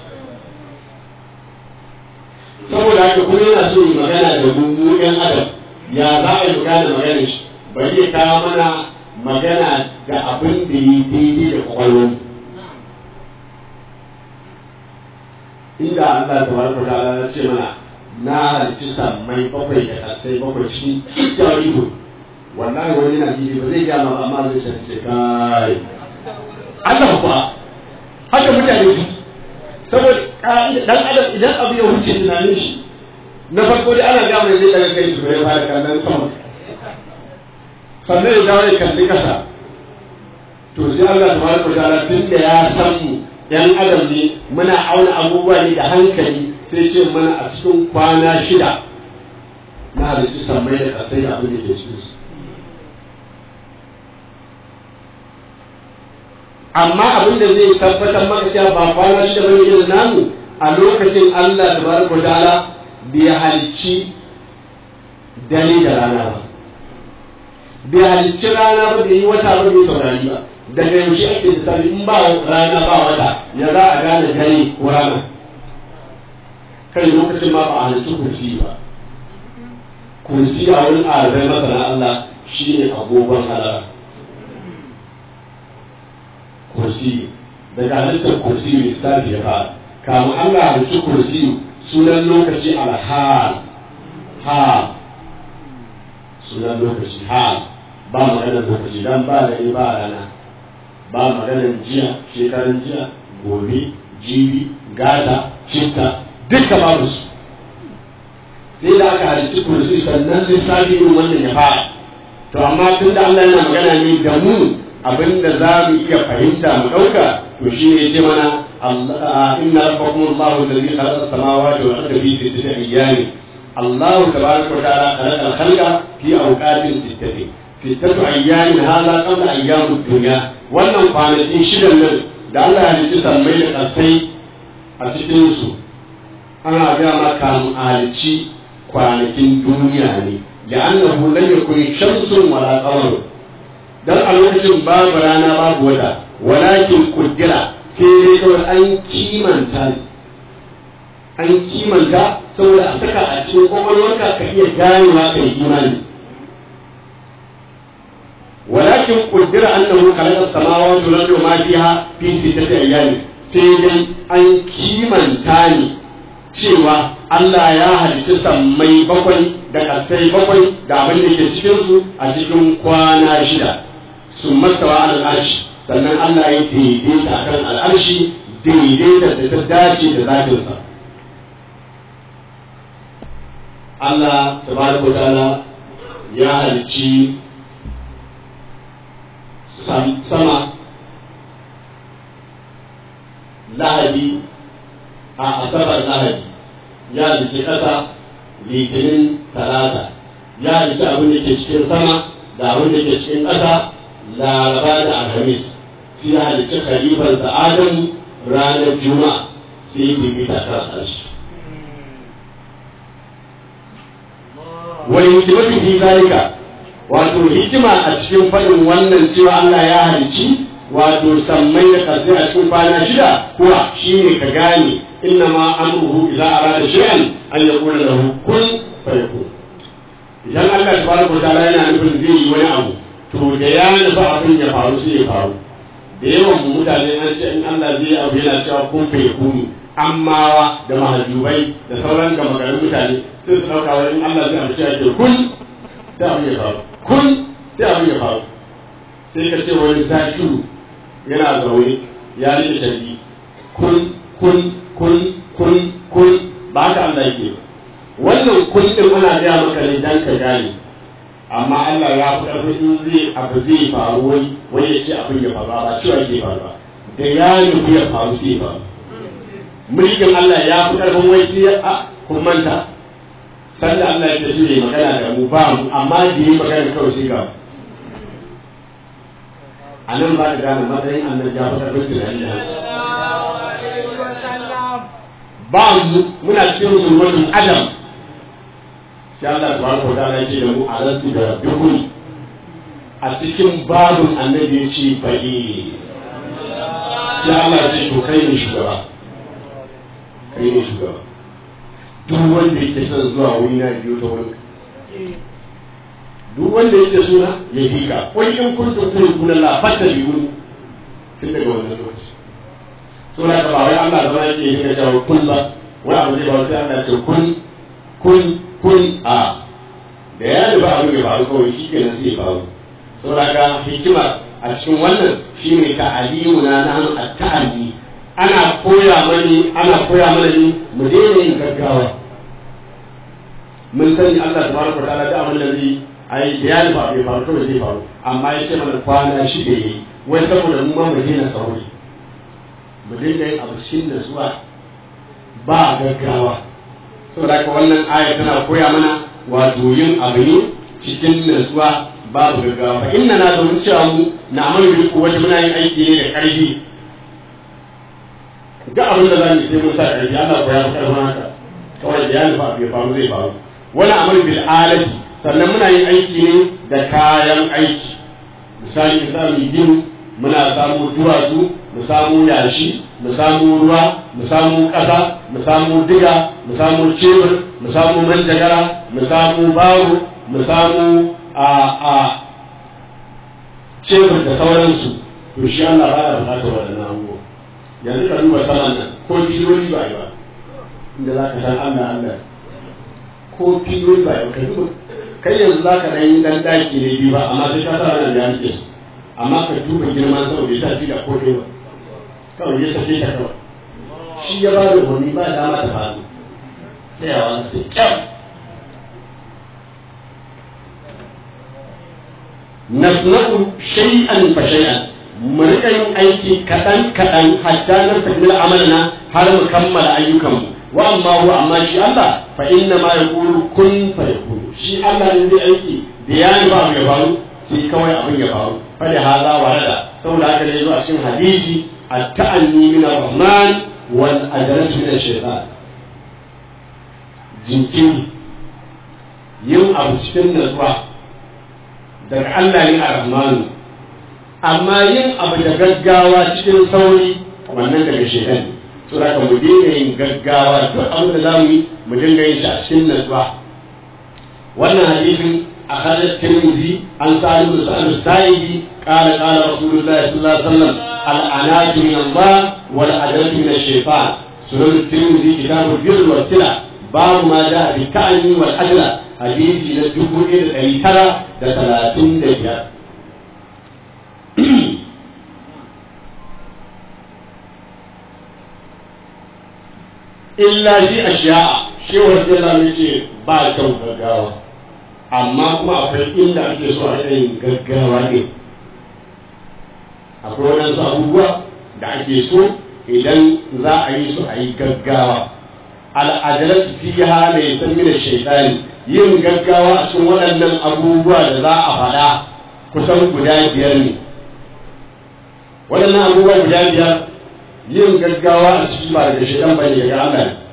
saboda haka kuma yana so yi magana da mu mu ɗan adam ya za a yi magana magana shi bari ya kawo mana magana da abin da yi daidai da kwakwalwar inda Allah ta baraka ta ala ce mana na halitta sammai bakwai da kasai bakwai cikin ikka ido wallahi wani na gidi ba zai gama ba amma zai ce kai Allah kuwa haka mutane su saboda dan adam idan abu ya wuce tunanin shi na farko dai ana gama zai daga kai su ya fara kallon sama sannan ya dawo ya kalli kasa to sai Allah tabaraka wa ta'ala tun da ya san mu yan adam ne muna auna abubuwa ne da hankali sai ce mana a cikin kwana shida na halittu sammai da kasai da abin da ke cikin su amma abin da zai tabbatar maka cewa ba kwana shida bane irin namu a lokacin Allah tabaraka wa ta'ala bai halicci dare da rana ba bai halicci rana ba bai yi wata ba bai saurari ba daga yaushe ake da sani in ba rana ba wata ya za a gane dare ko rana kai lokacin ma ba a halicci kursi ba kursi a wurin arzai masana Allah shi ne agogon halara kursi daga halittar kursi mai lissafi ya fara kamun Allah halicci kursi sunan lokaci alhal hal sunan lokaci hal ba maganar lokaci dan ba da ba rana ba maganar jiya shekarun jiya gobe jibi gata citta duka babu su sai da aka halicci kursi sannan sai sabi irin wannan ya fara to amma tun da Allah yana magana ne da mu abinda za mu iya fahimta mu ɗauka to shi ne ce mana inna rabbakum Allahu alladhi khalaqa as-samawati wal arda fi sittati ayyamin الله تبارك وتعالى خلق الخلق في أوقات ستة fitatu ayyamin hala qabla ayyamud dunya wannan kwanakin shidan nan da Allah ya halicci sammai da kasai a cikin su ana ga maka halicci kwanakin duniya ne la'annahu lam yakun shamsun wala qamar dan a lokacin babu rana babu wata walakin kuddira sai dai kawai an kimanta an kimanta saboda a saka a cikin kwakwalwarka ka iya ganewa kai imani ولكن قدر أنه خلق السماوات والأرض وما فيها في ستة أيام sai dai an kimanta ni cewa Allah ya halicci sammai bakwai da ƙasai bakwai da abin da ke cikinsu a cikin kwana shida sun mastawa al'arshi sannan Allah ya daidaita kan al'arshi daidaita da ta dace da zafinsa Allah tabaraka wa ta'ala ya halicci sama lahadi a asabar lahadi ya jiki ƙasa litinin talata ya jiki abin da ke cikin sama da abin da ke cikin ƙasa laraba da alhamis sai ya halicci khalifansa adamu ranar juma'a sai ya bibita kan ƙarshe wani hikimatu fi zalika wato hikima a cikin faɗin wannan cewa Allah ya halicci wato sammai da ƙasai a cikin kwana shida kuwa shine ka gane inna ma amruhu idza arada shay'an an yaqula lahu kun fayakun idan Allah subhanahu wataala yana nufin zai yi wani abu to da ya nufi abin ya faru sai ya faru da yawan mu mutane an ce in Allah zai yi abu yana cewa kun fayakunu ammawa da mahajubai da sauran gama garin mutane sai su ɗauka wani in Allah zai abu cewa ke kun sai abin ya faru kun sai abin ya faru sai ka ce wani zakiru yana zaune ya rike sharbi kun kun kun kun kun ba haka Allah yake wannan kun din ana gaya maka ne dan ka gane amma Allah ya fi ƙarfin in zai abu zai faru wani wani ya ce abin ya faru ba cewa ke faru ba da ya nufi ya faru sai faru mulkin Allah ya fi ƙarfin wai sai a kun manta sanda Allah ya ce shi magana da mu ba mu amma da yi magana kawai sai ga a nan ba da gane matsayin annan ya fi karfin tunani da ba mu muna cikin zulmatin adam sai Allah subhanahu wa ta'ala ya ce da mu alastu da rabbikum a cikin babun annabi ya ce bali sai Allah ya ce to kai ne shugaba kai ne shugaba duk wanda yake son zuwa wuri na biyo ta wurin duk wanda yake suna ya bi ka wai in kuntum tuhibbuna la fattabi'uni tun daga wannan lokaci so na ba wai Allah zama yake yi ga jawo kun ba wai abu ne ba sai Allah ce kun kun kun a da ya ba abu ne faru kawai shi kenan sai faru so na ga hikima a cikin wannan shine ta aliyu na nan at-ta'alli ana koya mani ana koya mana ni mu daina yin gaggawa mun sani Allah subhanahu wa ta'ala da abin da zai ai da ya ba bai faru kawai zai faru amma ya ce mana kwana shi da yi wai saboda mu ma mu daina sauri mu dinga yin abu cikin nasuwa ba gaggawa saboda haka wannan aya tana koya mana wato yin abu ne cikin nasuwa babu gaggawa fa inna na domin cewa mu na amalu bil quwwati muna yin aiki ne da karfi duk abin da zamu sai mun sa karfi Allah ko ya fi karfin haka kawai da ya nufa bai faru zai faru wani amal bil alati sannan muna yin aiki ne da kayan aiki misali in za mu yi gini muna samu duwatsu mu samu yashi mu samu ruwa mu samu ƙasa mu samu diga mu samu cebur mu samu manjagara mu samu baro mu samu a a cebur da sauransu to shi Allah ba ya bukatar waɗannan abubuwa yanzu ka duba saman nan ko bishiyoyi ba yi ba inda za ka san Allah Allah ko bishiyoyi ba yi ba ka duba kai yanzu za ka ɗan yi ɗan ɗaki ne biyu ba amma sai ka sa wannan ya rike su amma ka duba girman sama bai sa fi da ko ɗaya ba kawai ya sake ta kawai shi ya ba da umarni ba dama ta faru tsayawa sai kyau nasna'u shay'an fa shay'an mu rika yin aiki kaɗan kaɗan hatta na takmila amalna har mu kammala ayyukanmu wa amma huwa amma shi Allah fa inna ma yaqulu kun fa yakunu shi Allah ne zai aiki da ya ba ya faru sai kawai abin ya faru fadi haza wa rada saboda haka ne zuwa cikin hadisi at-ta'anni min ar-rahman wal ajalatu min ash-shaytan jinkiri yin abu cikin natsuwa daga Allah ne ar-rahmanu amma yin abu da gaggawa cikin sauri wannan daga shaytan ne to da mu dinga yin gaggawa duk abin da zamu yi mu dinga yin shi a cikin natsuwa wannan hadisin أخذ الترمذي عن سالم بن سعد السائدي قال قال رسول الله صلى الله عليه وسلم العناد من الله والعدل من الشيطان سنن الترمذي كتاب البر والسلع باب ما جاء بالتعني والعدل حديث إلى الدخول إلى الأيترى لثلاثين دقيقة إلا في أشياء شيء ورجل الله ba kyau gaggawa amma kuma akwai inda ake so a yin gaggawa ne akwai waɗansu abubuwa da ake so idan za a yi su a yi gaggawa al'adalar fiha mai sanyi da shaitani yin gaggawa a cikin waɗannan abubuwa da za a faɗa kusan guda biyar ne waɗannan abubuwa guda biyar yin gaggawa a ciki ba daga shaitan ba ne daga Allah ne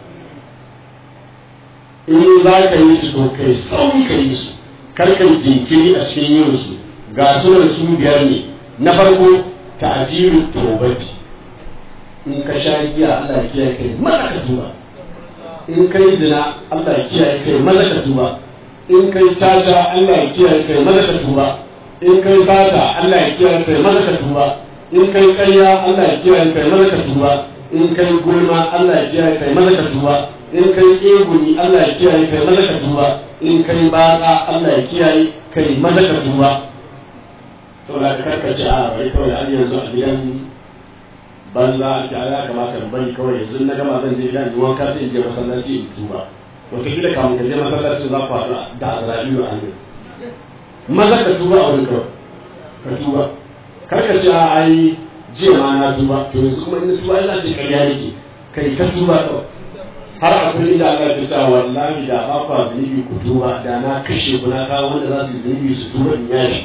in za ka yi su to kai sauri ka yi su karkan jinkiri a cikin yin su ga sunan su biyar ne na farko ta'jilu tawbati in ka sha giya Allah ya kiyaye kai maza ka tuba in kai zina Allah ya kiyaye kai maza ka tuba in kai tata Allah ya kiyaye kai maza ka tuba in kai fata Allah ya kiyaye kai maza ka tuba in kai ƙarya Allah ya kiyaye kai maza ka tuba in kai gulma Allah ya kiyaye kai maza ka tuba in kai eguni Allah ya kiyaye kai maza ka tuba in kai baka Allah ya kiyaye kai maza ka tuba saboda ka karkace a bai kawai an yanzu a gidan banza ake ya kamata in bari kawai yanzu na gama zan je gidan in wanka sai in je masallaci in tuba wataƙila kamun ka je masallaci za ku haɗu da azra'ilu a hanyar maza ka tuba a wani kawai ka tuba karkace a ai jiya ma na tuba to yanzu kuma ina tuba ina ce ƙarya yake kai ta tuba kawai har akwai inda Allah ya sa wallahi da ba ku zunubi ku tuba da na kashe ku na kawo wanda za su zunubi su tuba in yashi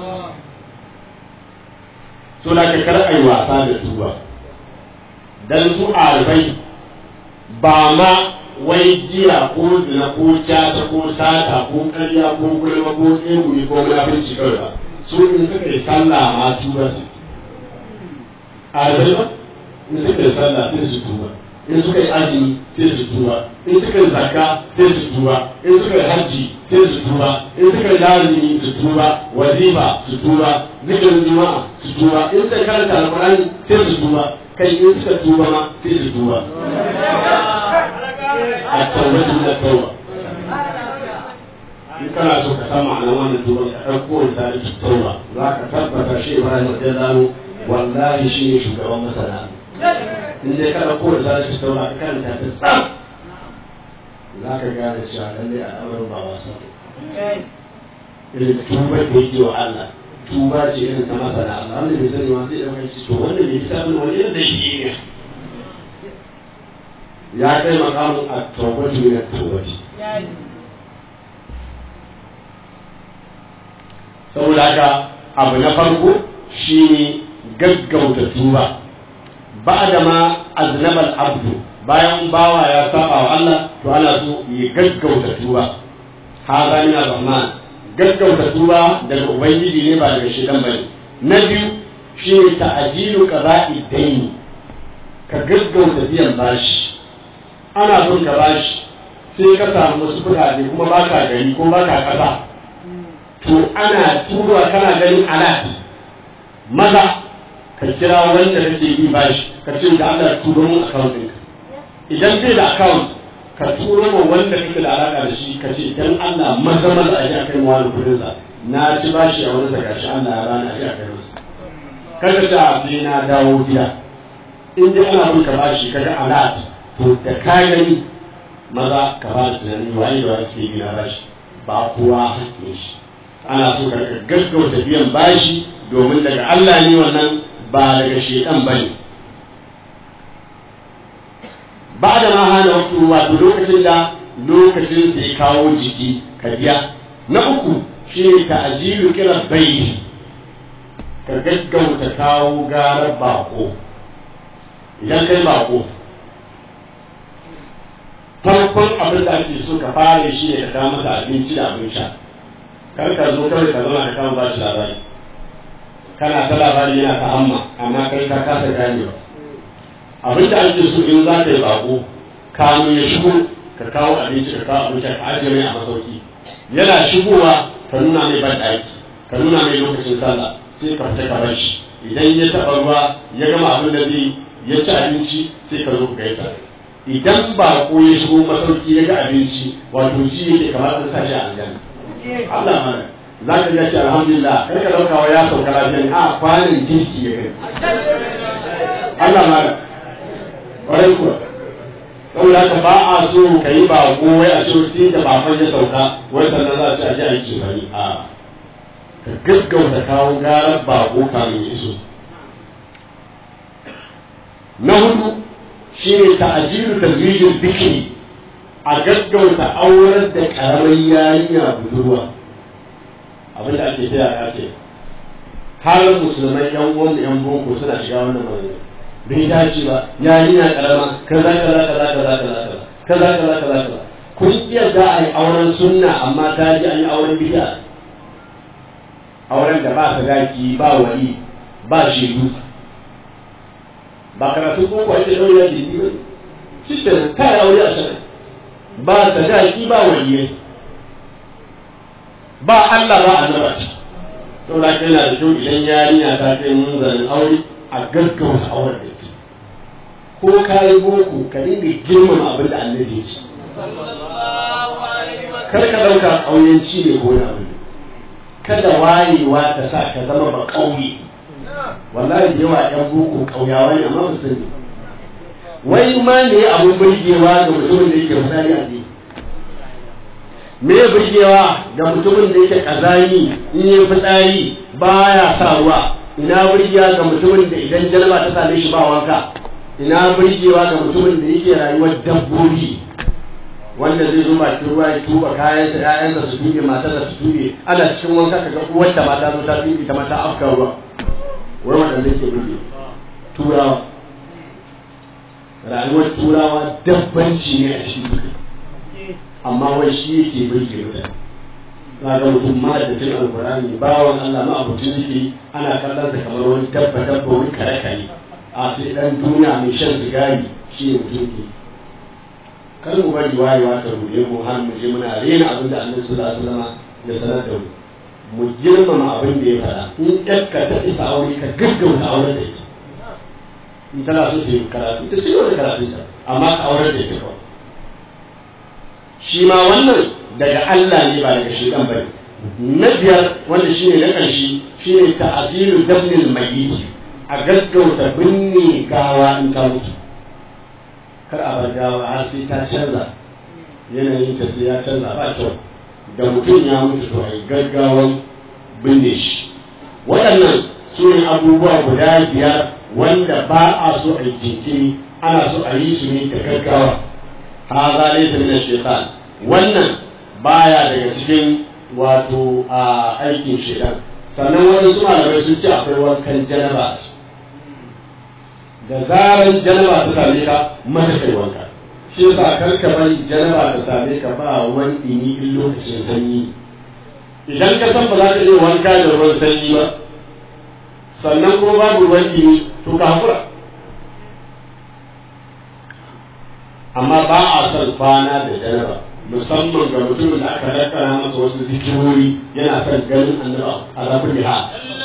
so da ka kar ai wasa da tuba dan su arbai ba ma wai giya ko zina ko cata ko sata ko ƙarya ko gulma ko tsegumi ko munafurci kawai ba su in suka yi sallah ma tuba su arbai ba in suka yi sallah sai su tuba in suka yi azumi sai su tuba in suka yi zakka sai su tuba in suka yi hajji sai su tuba in suka yi lazimi su tuba wazifa su tuba zikirin juma'a su tuba in suka karanta alqur'ani sai su tuba kai in suka tuba ma sai su tuba a tawbatu da tauba in kana so ka san ma'anar wannan tuban ka ɗauko misali tauba za ka tabbata shi Ibrahim radiyallahu wallahi shi ne shugaban masana in dai kada ko da sanar ta tauna kan ta ta tsam za ka gane cewa lallai al'amarin ba wasa irin tuba da yake wa Allah tuba ce irin ta masana Allah wanda bai sani ma sai ɗauka shi to wanda bai fi sabon wani irin da yake ne ya kai makamun a tawbatu min at-tawbati saboda haka abu na farko shine gaggauta tuba ba'da ma aznaba al-abdu bayan bawa ya saba wa Allah to ana so ya gaggauta tuba hada min ar-rahman gaggauta tuba daga ubangiji ne ba daga shedan bane na biyu shine ta'jilu qada'i dayn ka gaggauta biyan bashi ana son ka bashi sai ka samu wasu kuɗaɗe kuma baka gari ko baka kasa to ana turuwa kana ganin alat maza ka kira wanda kake bi bashi ka ce da Allah turo mun account ɗinka idan bai da account ka turo ma wanda kake da alaka da shi ka ce dan Allah maza maza a ji a kai wani kudin sa na ci bashi a wani daga shi Allah ya bani a ji a kai masa kada ta sai na dawo gida in dai ana bin ka bashi kaga alat to da ka gani maza ka ba da tunani wani da wani suke gina bashi ba kowa hakkin shi ana so ka gaggauta biyan bashi domin daga Allah ne wannan ba daga shedan ba ne ba da ma hana waktu wato lokacin da lokacin da ya kawo jiki ka biya na uku shi ne ta'ajilu kira bai ka gaggauta kawo garar bako idan kai bako farkon abin da ake so ka fara shi ne ka kawo masa abinci da abin sha kar ka zo kawai ka zama ka kama ba shi labari kana ta labari yana ta amma amma kai ka kasa ganewa abin da ake so in za ka yi bako kamun ya shigo ka kawo abinci ka kawo abinci ka ajiye mai a masauki yana shigowa ka nuna mai ban ɗaki ka nuna mai lokacin sallah sai ka fita ka bar shi idan ya taɓa ruwa ya gama abin da zai ya ci abinci sai ka zo ka gaisa idan ba ko ya shigo masauki ya ga abinci wato ji yake kamar an sa shi a aljanna Allah mana za ka ji ce alhamdulillah kar ka dauka wa ya sauka lafiya ne a kwanin girki ya kai Allah mana ƙwarai kuwa saboda haka ba a so ka yi ba ko wai a so sai da baban ya sauka wai sannan za a ci a ji a yi cefani a ka gaggauta kawo garar bako kamin iso na hudu shi ne ta'ajiru tazwijin bikini a gaggauta auren da karamar yarinya budurwa abin da ake taya ake har musulmai yan uwan yan boko suna shiga wannan magana bai dace ba yarinya karama kaza kaza kaza kaza kaza kaza kaza kaza kaza kaza kun iya za a yi auren sunna amma ta ji an yi auren bid'a auren da ba sadaki ba wali ba shedu ba karatu ko ko ake daure da ni ba shi da ta yi aure a sana ba sadaki ba waliyai ba Allah ba annaba ce saboda kai yana da kyau idan yarinya ta kai munzarin aure a gaggauta auren da ita ko ka yi boko ka dinga girmama abin da annabi ya ce kar ka dauka ƙauyenci ne ko na abin kada wayewa ta sa ka zama ba ƙauye wallahi da yawa ƴan boko ƙauyawa ne amma ba sani wai ma ne abin burgewa ga mutumin da yake fitsari a ne me ya burgewa ga mutumin da yake kazani in yi fitsari baya sa ruwa ina burgewa ga mutumin da idan jalaba ta same shi ba wanka ina burgewa ga mutumin da yake rayuwar dabbobi wanda zai zo bakin ruwa ya tuba kayan da ƴaƴansa su tuɓe matar da su tuɓe ana cikin wanka kaga uwar ta mata zo ta tuɓe ta mata afka ruwa wai wanda zai ke burge turawa rayuwar turawa dabbanci ne a cikin duka amma wai shi yake burge mutane na ga mutum ma da cin alkurani bawan Allah ma abucin yake ana kallon sa kamar wani dabba dabba wani kare kare a sai dan duniya mai shan sigari shi ne mutum ke kar mu bari wayewa ta ruɗe mu har mu je muna rena abin da annabi sallallahu alaihi wasallam ya sanar da mu mu girmama abin da ya faɗa in ƴarka ta isa aure ka gaggauta auren da ita in tana so ta yi karatu ita sai wani karatu ta amma ka auren da ita kawai shi ma wannan daga Allah ne ba daga shekan ba na biyar wanda shi ne na ƙarshe shi ne ta'azilu dabnil mayyit a gaggauta binne gawa in ta mutu kar a bar gawa har sai ta canza yanayin ta sai ya canza ba kyau da mutum ya mutu to a yi gaggawan binne shi waɗannan su ne abubuwa guda biyar wanda ba a so a yi jinkiri ana so a yi su ne da gaggawa haza laysa min ash-shaytan wannan baya daga cikin wato a aikin shaitan sannan wani su malamai sun ce akwai wankan janaba da zaran janaba ta same ka mata kai wanka shi yasa kar ka bari janaba ta same ka ba wani dini in lokacin sanyi idan ka san ba za ka iya wanka da ruwan sanyi ba sannan kuma babu ruwan dini to ka hakura amma ba a son kwana da janaba musamman ga mutumin da aka dakkara masa wasu zikirori yana son ganin annaba a rabin liha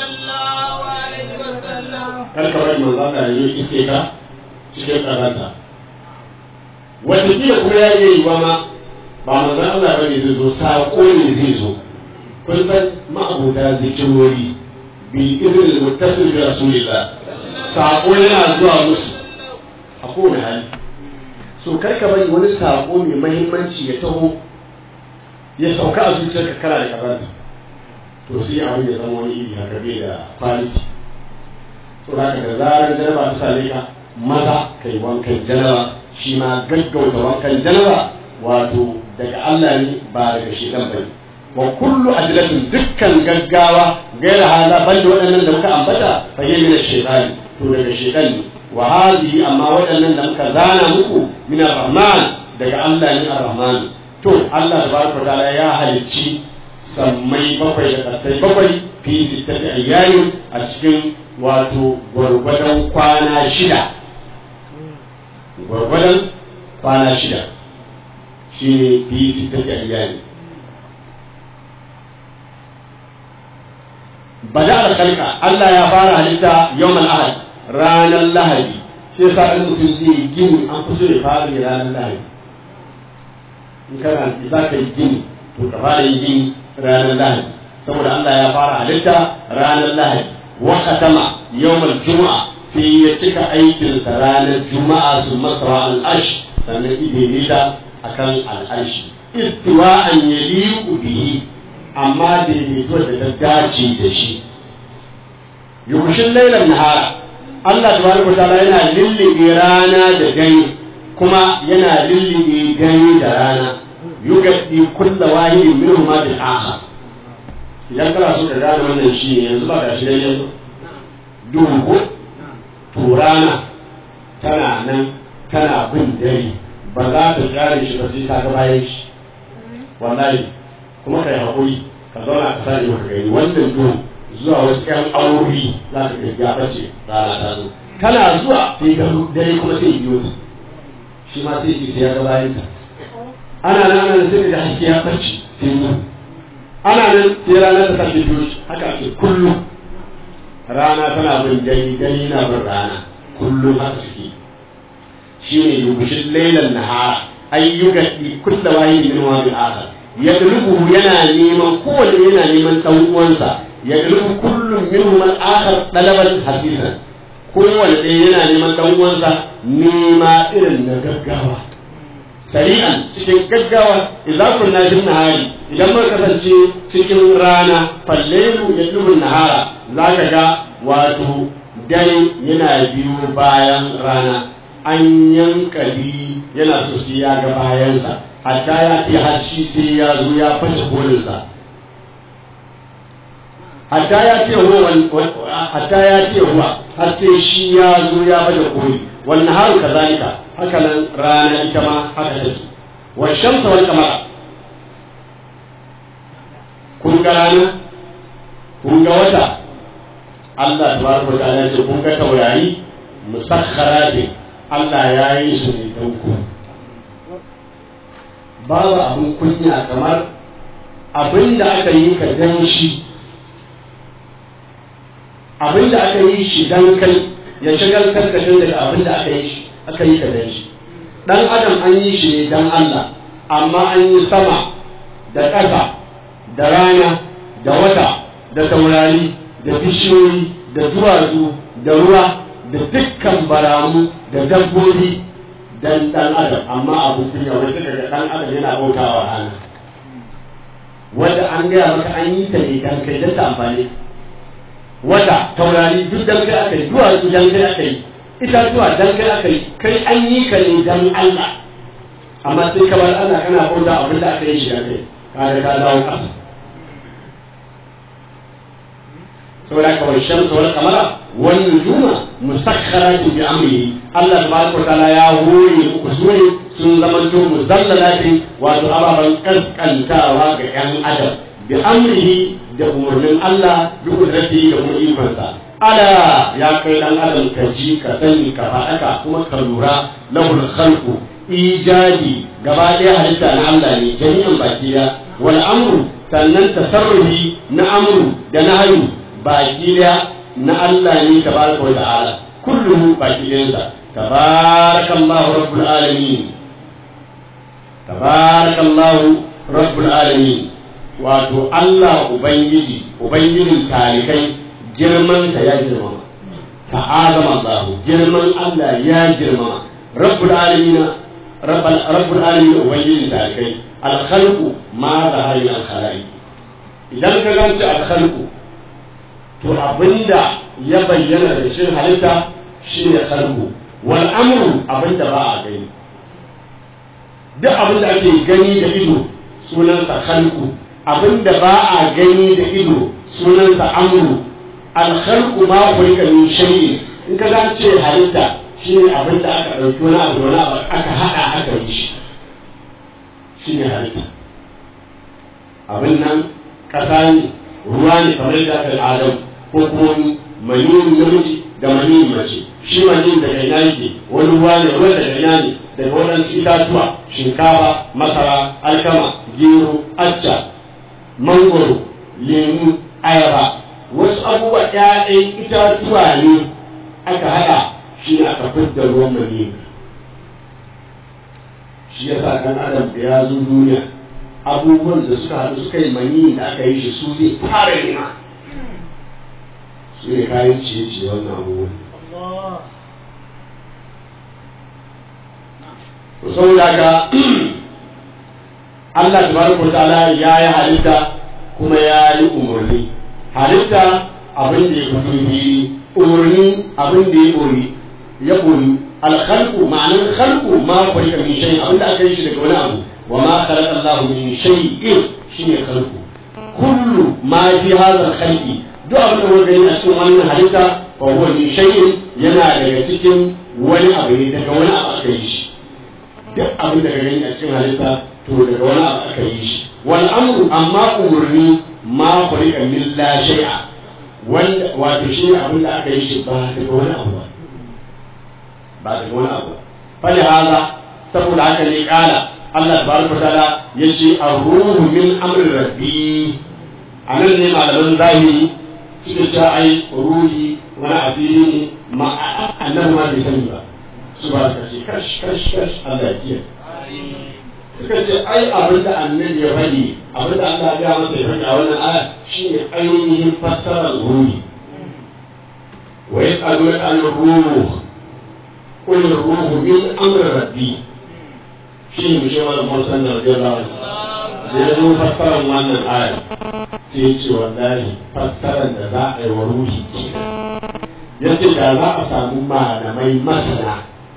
kar ka bari manzo Allah ya yi iske ka cikin karanta wataƙila kuma ya iya yiwa ma ba manzo Allah bane zai zo saƙo ne zai zo kun san ma'abuta zikirori bi irin muttasil bi rasulillah saƙo yana zuwa musu a kowane hali so kar ka bari wani sako mai mahimmanci ya taho ya sauka a zuciyarka kana da karanta to sai abin ya zama wani iri haka bai da quality so haka da zarar jaraba ta same ka maza kai wankan jaraba shi ma gaggauta wankan jaraba wato daga Allah ne ba daga shedan bane wa kullu ajlatin dukkan gaggawa gaira hala banda waɗannan da muka ambata fa yi min shaytan to daga shaytan ne wa hadhihi amma waɗannan da muka zana muku min ar-rahman daga Allah ne ar-rahman to Allah tabaraka wa ta'ala ya halicci sammai bakwai da kasai bakwai fi sittati ayyamin a cikin wato gwargwadon kwana shida gwargwadon kwana shida shi ne fi sittati ayyamin bada alkalka Allah ya fara halitta yawmal ahad ranar lahadi shi yasa in mutum zai gini an fi so ya fara ne ranar lahadi in kana za ka yi gini to ka fara yin gini ranar lahadi saboda Allah ya fara halitta ranar lahadi wa katama yawmal juma'a sai ya cika aikinsa ranar juma'a su masara al'ash sannan idaidaita akan al'arshi istiwa'an yaliqu bihi amma daidaito da ta dace da shi yushin lailan nahara Allah tabaraka ta'ala yana lillige rana da gani kuma yana lillige gani da rana yugadi kulla wahidin minhum ma bil akhar idan kana so ka gane wannan shi ne yanzu ba ga shi dai yanzu duhu ko to rana tana nan tana bin dare ba za ta kare shi ba sai ka ga bayan shi wallahi kuma kai haƙuri ka zauna ka sani maka gani wannan duhu zuwa wasu ƴan aurori za ka ga ya bace rana ta zo kana zuwa sai ga dare kuma sai biyo ta shi ma sai shi sai ya ga bayan ta ana nan ana sai da haske ya bace sai mu ana nan sai rana ta kashe biyo haka ake kullum rana tana bin gani gani na bin rana kullum haka suke shi ne yubushin lailan nahara ayyukan kulla wahidin min wa bil akhar yadlubu yana neman kowanne yana neman dan uwansa yadlubu kullum minhum al akhar dalaban hasisan kowanne ɗaya yana neman dan uwansa nema irin na gaggawa sari'an cikin gaggawa idan kunna bin nahari idan muka kasance cikin rana fallailu yadlubu nahara zaka ga wato dare yana biyo bayan rana an yankali yana so sai ya ga bayansa hatta ya ce har shi sai ya zo ya fashe kolinsa hatta ya ce huwa hatta ya ce huwa har sai shi ya zo ya baje koli wannan haru kazalika haka nan rana ita ma haka take wa shamsa wal qamara kun ga rana kun ga wata Allah tabaraka wa ta'ala ce kun ga taurari musakharatin Allah ya yi su ne don ku babu abin kunya kamar abin da aka yi ka dan shi abin da aka yi shi dan kai ya shagaltar da kai daga abin da aka yi shi aka yi ka dan shi dan adam an yi shi ne dan Allah amma an yi sama da ƙasa da rana da wata da taurari da bishiyoyi da duwatsu da ruwa da dukkan baramu da dabbobi dan dan adam amma abu kunya wai suka ga dan adam yana bautawa rana wanda an gaya maka an yi ta ne dan kai dan ta amfani wata taurari duk dan kai aka yi duwatsu dan kai aka yi itatuwa dan kai aka yi kai an yi ka ne dan Allah amma sai kamar ana kana bauta abin da aka yi shi dan kai kaga ka dawo ƙasa saboda haka wal shamsu wal qamara wan nujuma musakhkharatin bi amrihi Allah tabaraka wa ta'ala ya hore muku sune sun zamanto muzallalatin wato ababan kaskantawa ga yan adam bi amrihi da umarnin Allah bi kudratihi da kuma ikonsa ala ya kai dan adam ka ji ka sani ka faɗaka kuma ka lura lahul khalqu ijadi gaba ɗaya halitta na Allah ne jami'an baki da wal amru sannan tasarrufi na amru da nahyu baki da na Allah ne tabaraka wa ta'ala kulluhu baki ɗayansa tabarakallahu rabbul alamin tabarakallahu rabbul alamin wato Allah ubangiji ubangijin talikai girman ta ya girmama ta'azama Allah girman Allah ya girmama rabbul alamin rabbul alamin ubangijin talikai al-khalqu ma zahari al-khalaiq idan ka ganta al-khalqu to abinda ya bayyana da shi halitta shi ne khalqu wal amru abinda ba a gani duk abinda ake gani da ido sunan sa khalqu abin da ba a gani da ido sunansa amru alkhalqu ma khuliqa min shay'in in ka zan ce halitta shine abin da aka ɗauki wani abu da wani abu aka haɗa aka yi shi shine halitta abin nan ƙasa ne ruwa ne kamar da aka adam ko kuma maniyin namiji da maniyin mace shi maniyin daga ina yake wani ruwa ne ruwa daga ina ne daga waɗansu itatuwa shinkafa masara alkama gero acca mangoro lemu ayaba wasu abubuwa ƴaƴan itatuwa ne aka haɗa shi ne aka fidda ruwan maniyin shi yasa ɗan adam da ya zo duniya abubuwan da suka haɗu suka yi mani da aka yi shi su zai fara nema su ne kayan ciye-ciye wannan abubuwan to saboda haka Allah tabaraka ta'ala ya yi halitta kuma ya yi umarni halitta abin da ya fito yi umarni abin da ya koyi ya koyi alkhalqu ma'anar khalqu ma khuliqa min shay'in abin da aka yi shi daga wani abu وما خلق الله من شيء شيء خلقه كل ما في هذا الخلق duk abin da muka gani a cikin wannan halitta fa huwa min shay'in yana daga cikin wani abu ne daga wani abu aka yi shi duk abin da ka gani a cikin halitta to daga wani abu aka yi shi wal amru amma umurni ma khuliqa min la shay'a wanda wato shi abin da aka yi shi ba daga wani abu ba ba daga wani abu fa hada saboda haka ne kala Allah tabaraka ta'ala yace ar-ruhu min amri rabbi anan ne malaman zahiri suke cewa ai ruhi wani asiri ne ma annabi ma bai sani ba su ba suka ce kash kash kash Allah ya kiyaye suka ce ai abin da annabi ya faɗi abin da Allah ya masa ya faɗi a wannan aya shine ainihin fassarar ruhi wa yas'alunaka an ruh qul ruhu min amri rabbi shi ne shi wani musan da rajin lawan da ya zo fassarar wannan aya sai ce wallahi fassarar da za a yi wa ruhi ke ya ce da za a samu malamai masana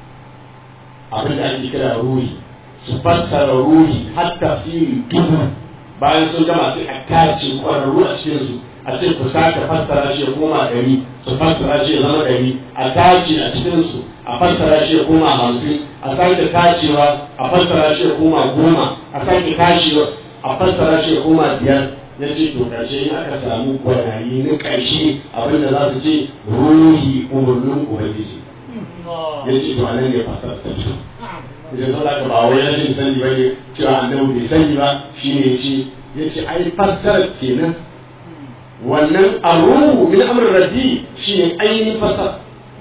abin da ake kira ruhi su fassara ruhi har tafsiri dubu bayan sun gama sai a tace kwararru a cikinsu a ce ku sake fassara shi ya koma ɗari su fassara shi ya zama ɗari a tace a cikinsu a fassara shi ya koma hamsin a sake tacewa a fassara shi ya koma goma a sake tacewa a fassara shi ya koma biyar ya ce to ƙarshe in aka samu gwanayi na ƙarshe abinda za su ce ruhi umarnin ubangiji ya ce to anan ne fassara ta fito ya ce saboda ka ba wai rashin sani ba ne cewa annabi bai sani ba shi ne ce ya ce ai fassara kenan wannan arruhu min amrin rabbi shine ainihin fasara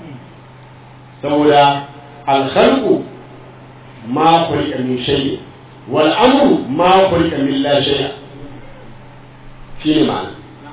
saboda alkhalqu ma khuliqa min shay wal amru ma khuliqa min la shay shine ma'ana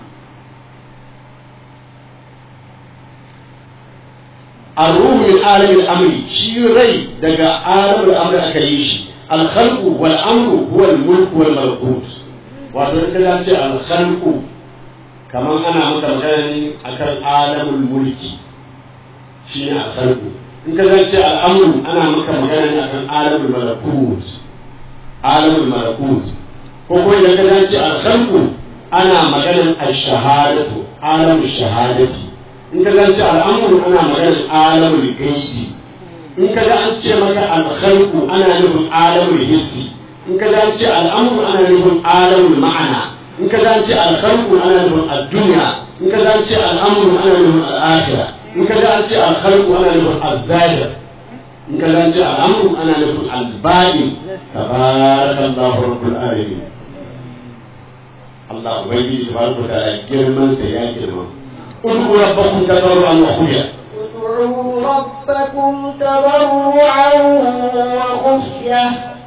الروح من عالم الأمر شي ري دقا عالم الأمر أكيش الخلق والأمر هو الملك والملكوت وذلك الخلق kamar ana maka magana akan alamul mulki shi ne alkhalqu in ka zance al'amru ana maka magana akan alamul malakut alamul malakut ko ko idan ka zance alkhalqu ana maganan ash-shahadatu alamul shahadati in ka zance al'amru ana maganan alamul gaibi in ka ga an ce maka alkhalqu ana nufin alamul hissi in ka zance al'amru ana nufin alamul ma'ana in ka zance alkhalqu ana nufin ad-dunya in ka zance al'amru ana nufin al-akhirah in ka zance alkhalqu ana nufin az-zahir in ka zance al'amru ana nufin al-batin tabarakallahu rabbul alamin Allah ubangiji tabaraka wa ta'ala girman sa ya girma ud'u rabbakum tadarruan wa khufiya ادعوا ربكم تضرعا وخفية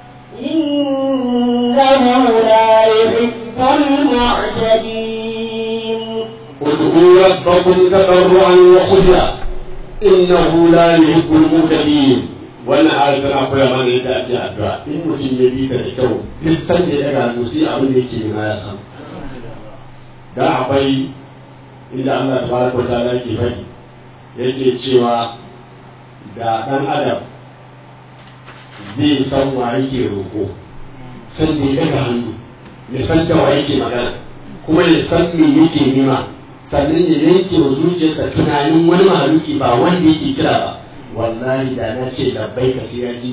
إنه لا يحب المعتدين ادعوا ربكم تضرعا وخفيا انه لا يحب المعتدين wannan ayar tana koya mana yadda ake addu'a in mutum ya bi ta da kyau duk san da ya gano sai abin da yake nema ya samu da akwai inda Allah tabaraka wa ta'ala yake faɗi yake cewa da ɗan adam zai san wa yake roƙo san da ya daga hannu ya san da wa yake magana kuma ya san me yake nema sannan ya yanke wa zuciyarsa tunanin wani mahaluki ba wanda yake kira ba wallahi da na ce labbai ka sai ya ji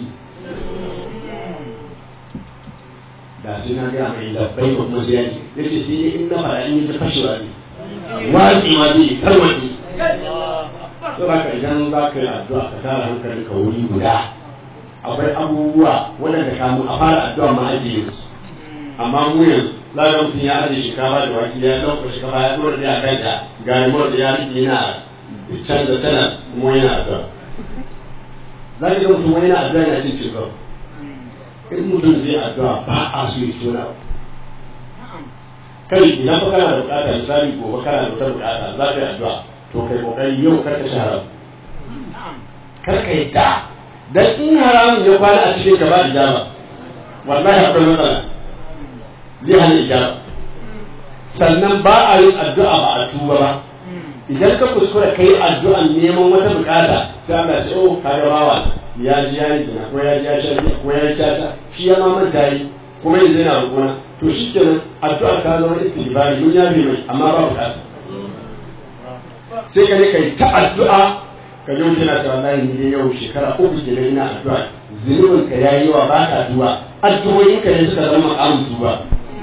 da sai na gaya mai labbai ko kuma sai ya ji ya ce sai dai in na fara in yi ta fashewa ne wani ma zai tarwaɗe so ba ka idan za ka yi addu'a ka tara hankali ka wuri guda akwai abubuwa waɗanda kamu a fara addu'a ma ajiye su amma mu yanzu za ga mutum ya ajiye shinkafa da wake ya ɗauka shinkafa ya ɗora da ya kai da gari da ya rike yana canza tana kuma yana addu'a za ka ga mutum wani yana addu'a yana cin cin in mutum zai addu'a ba a so ya tona kai idan fa kana da bukata misali gobe kana da wata bukata za ka yi addu'a to kai kokari yau kar ka shahara kar ka yi da dan in haramun ya kwana a cikin ka ba ijaba wallahi akwai matsala zai hana ijaba sannan ba a yin addu'a ba a tuba ba idan ka kuskura kai addu'an neman wata bukata sai Allah ya ce oh kaga bawa ya ji ya yi zina ko ya ji ya shan ko ya yi caca shi ya ma manta yi kuma yanzu yana rukuna to shi kenan addu'a ta zama istighfari mun yafe mai amma ba bukata sai ka ne kai ta addu'a ka ji mutum na cewa wallahi ni dai yau shekara uku kenan ina addu'a zunubin ka yayi yawa ba ka addu'a addu'o'in ka ne suka zama makamin tuba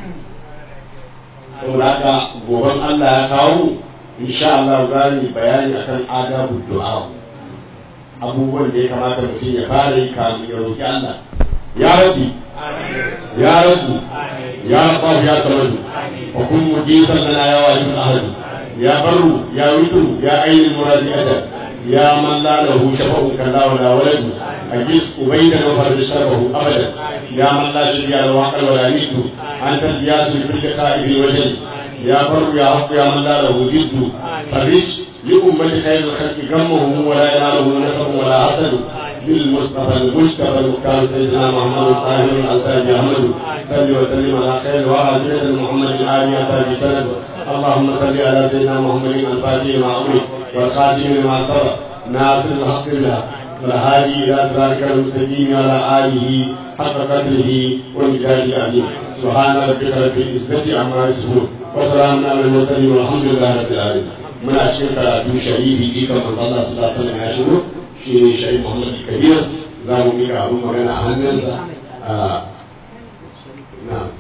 saboda haka goben Allah ya kawo insha Allah za mu bayani akan adabu du'a abubuwan da ya kamata mutum ya fara yi kamun ya roki Allah ya rabbi ya rabbi ya rabbi ya samadu wa kun mujisan lana ya wajib ahad ya barru ya witu ya ainihin muradi ajal ya man la lahu shafa'un kalla wala waladu أجلس أبيدا وفرد شربه أبدا يا من لا شريك له عقل ولا ند أنت الجياس لكل خائف وجل يا بر يا رب يا من لا له جد فرج لأمة خير الخلق غمهم ولا يناله نسب ولا حسد بالمصطفى المجتبى المختار سيدنا محمد الطاهر الألتاج أحمد صل وسلم على خير وعلى محمد آل أتاج سند اللهم صل على سيدنا محمد الفاتح مع أمرك والخاتم لما سبق ناصر الحق بالحق والهادي إلى صراطك المستقيم على آله حق قدره ومجاهد العظيم سبحان ربك رب العزة عما يصفون وسلام على المرسلين والحمد لله رب العالمين من أشكر karatu sharifi jikan manzo Allah sallallahu alaihi wasallam ya shigo shi ne sharif Muhammad Kabir za mu mika abun magana a hannunsa a na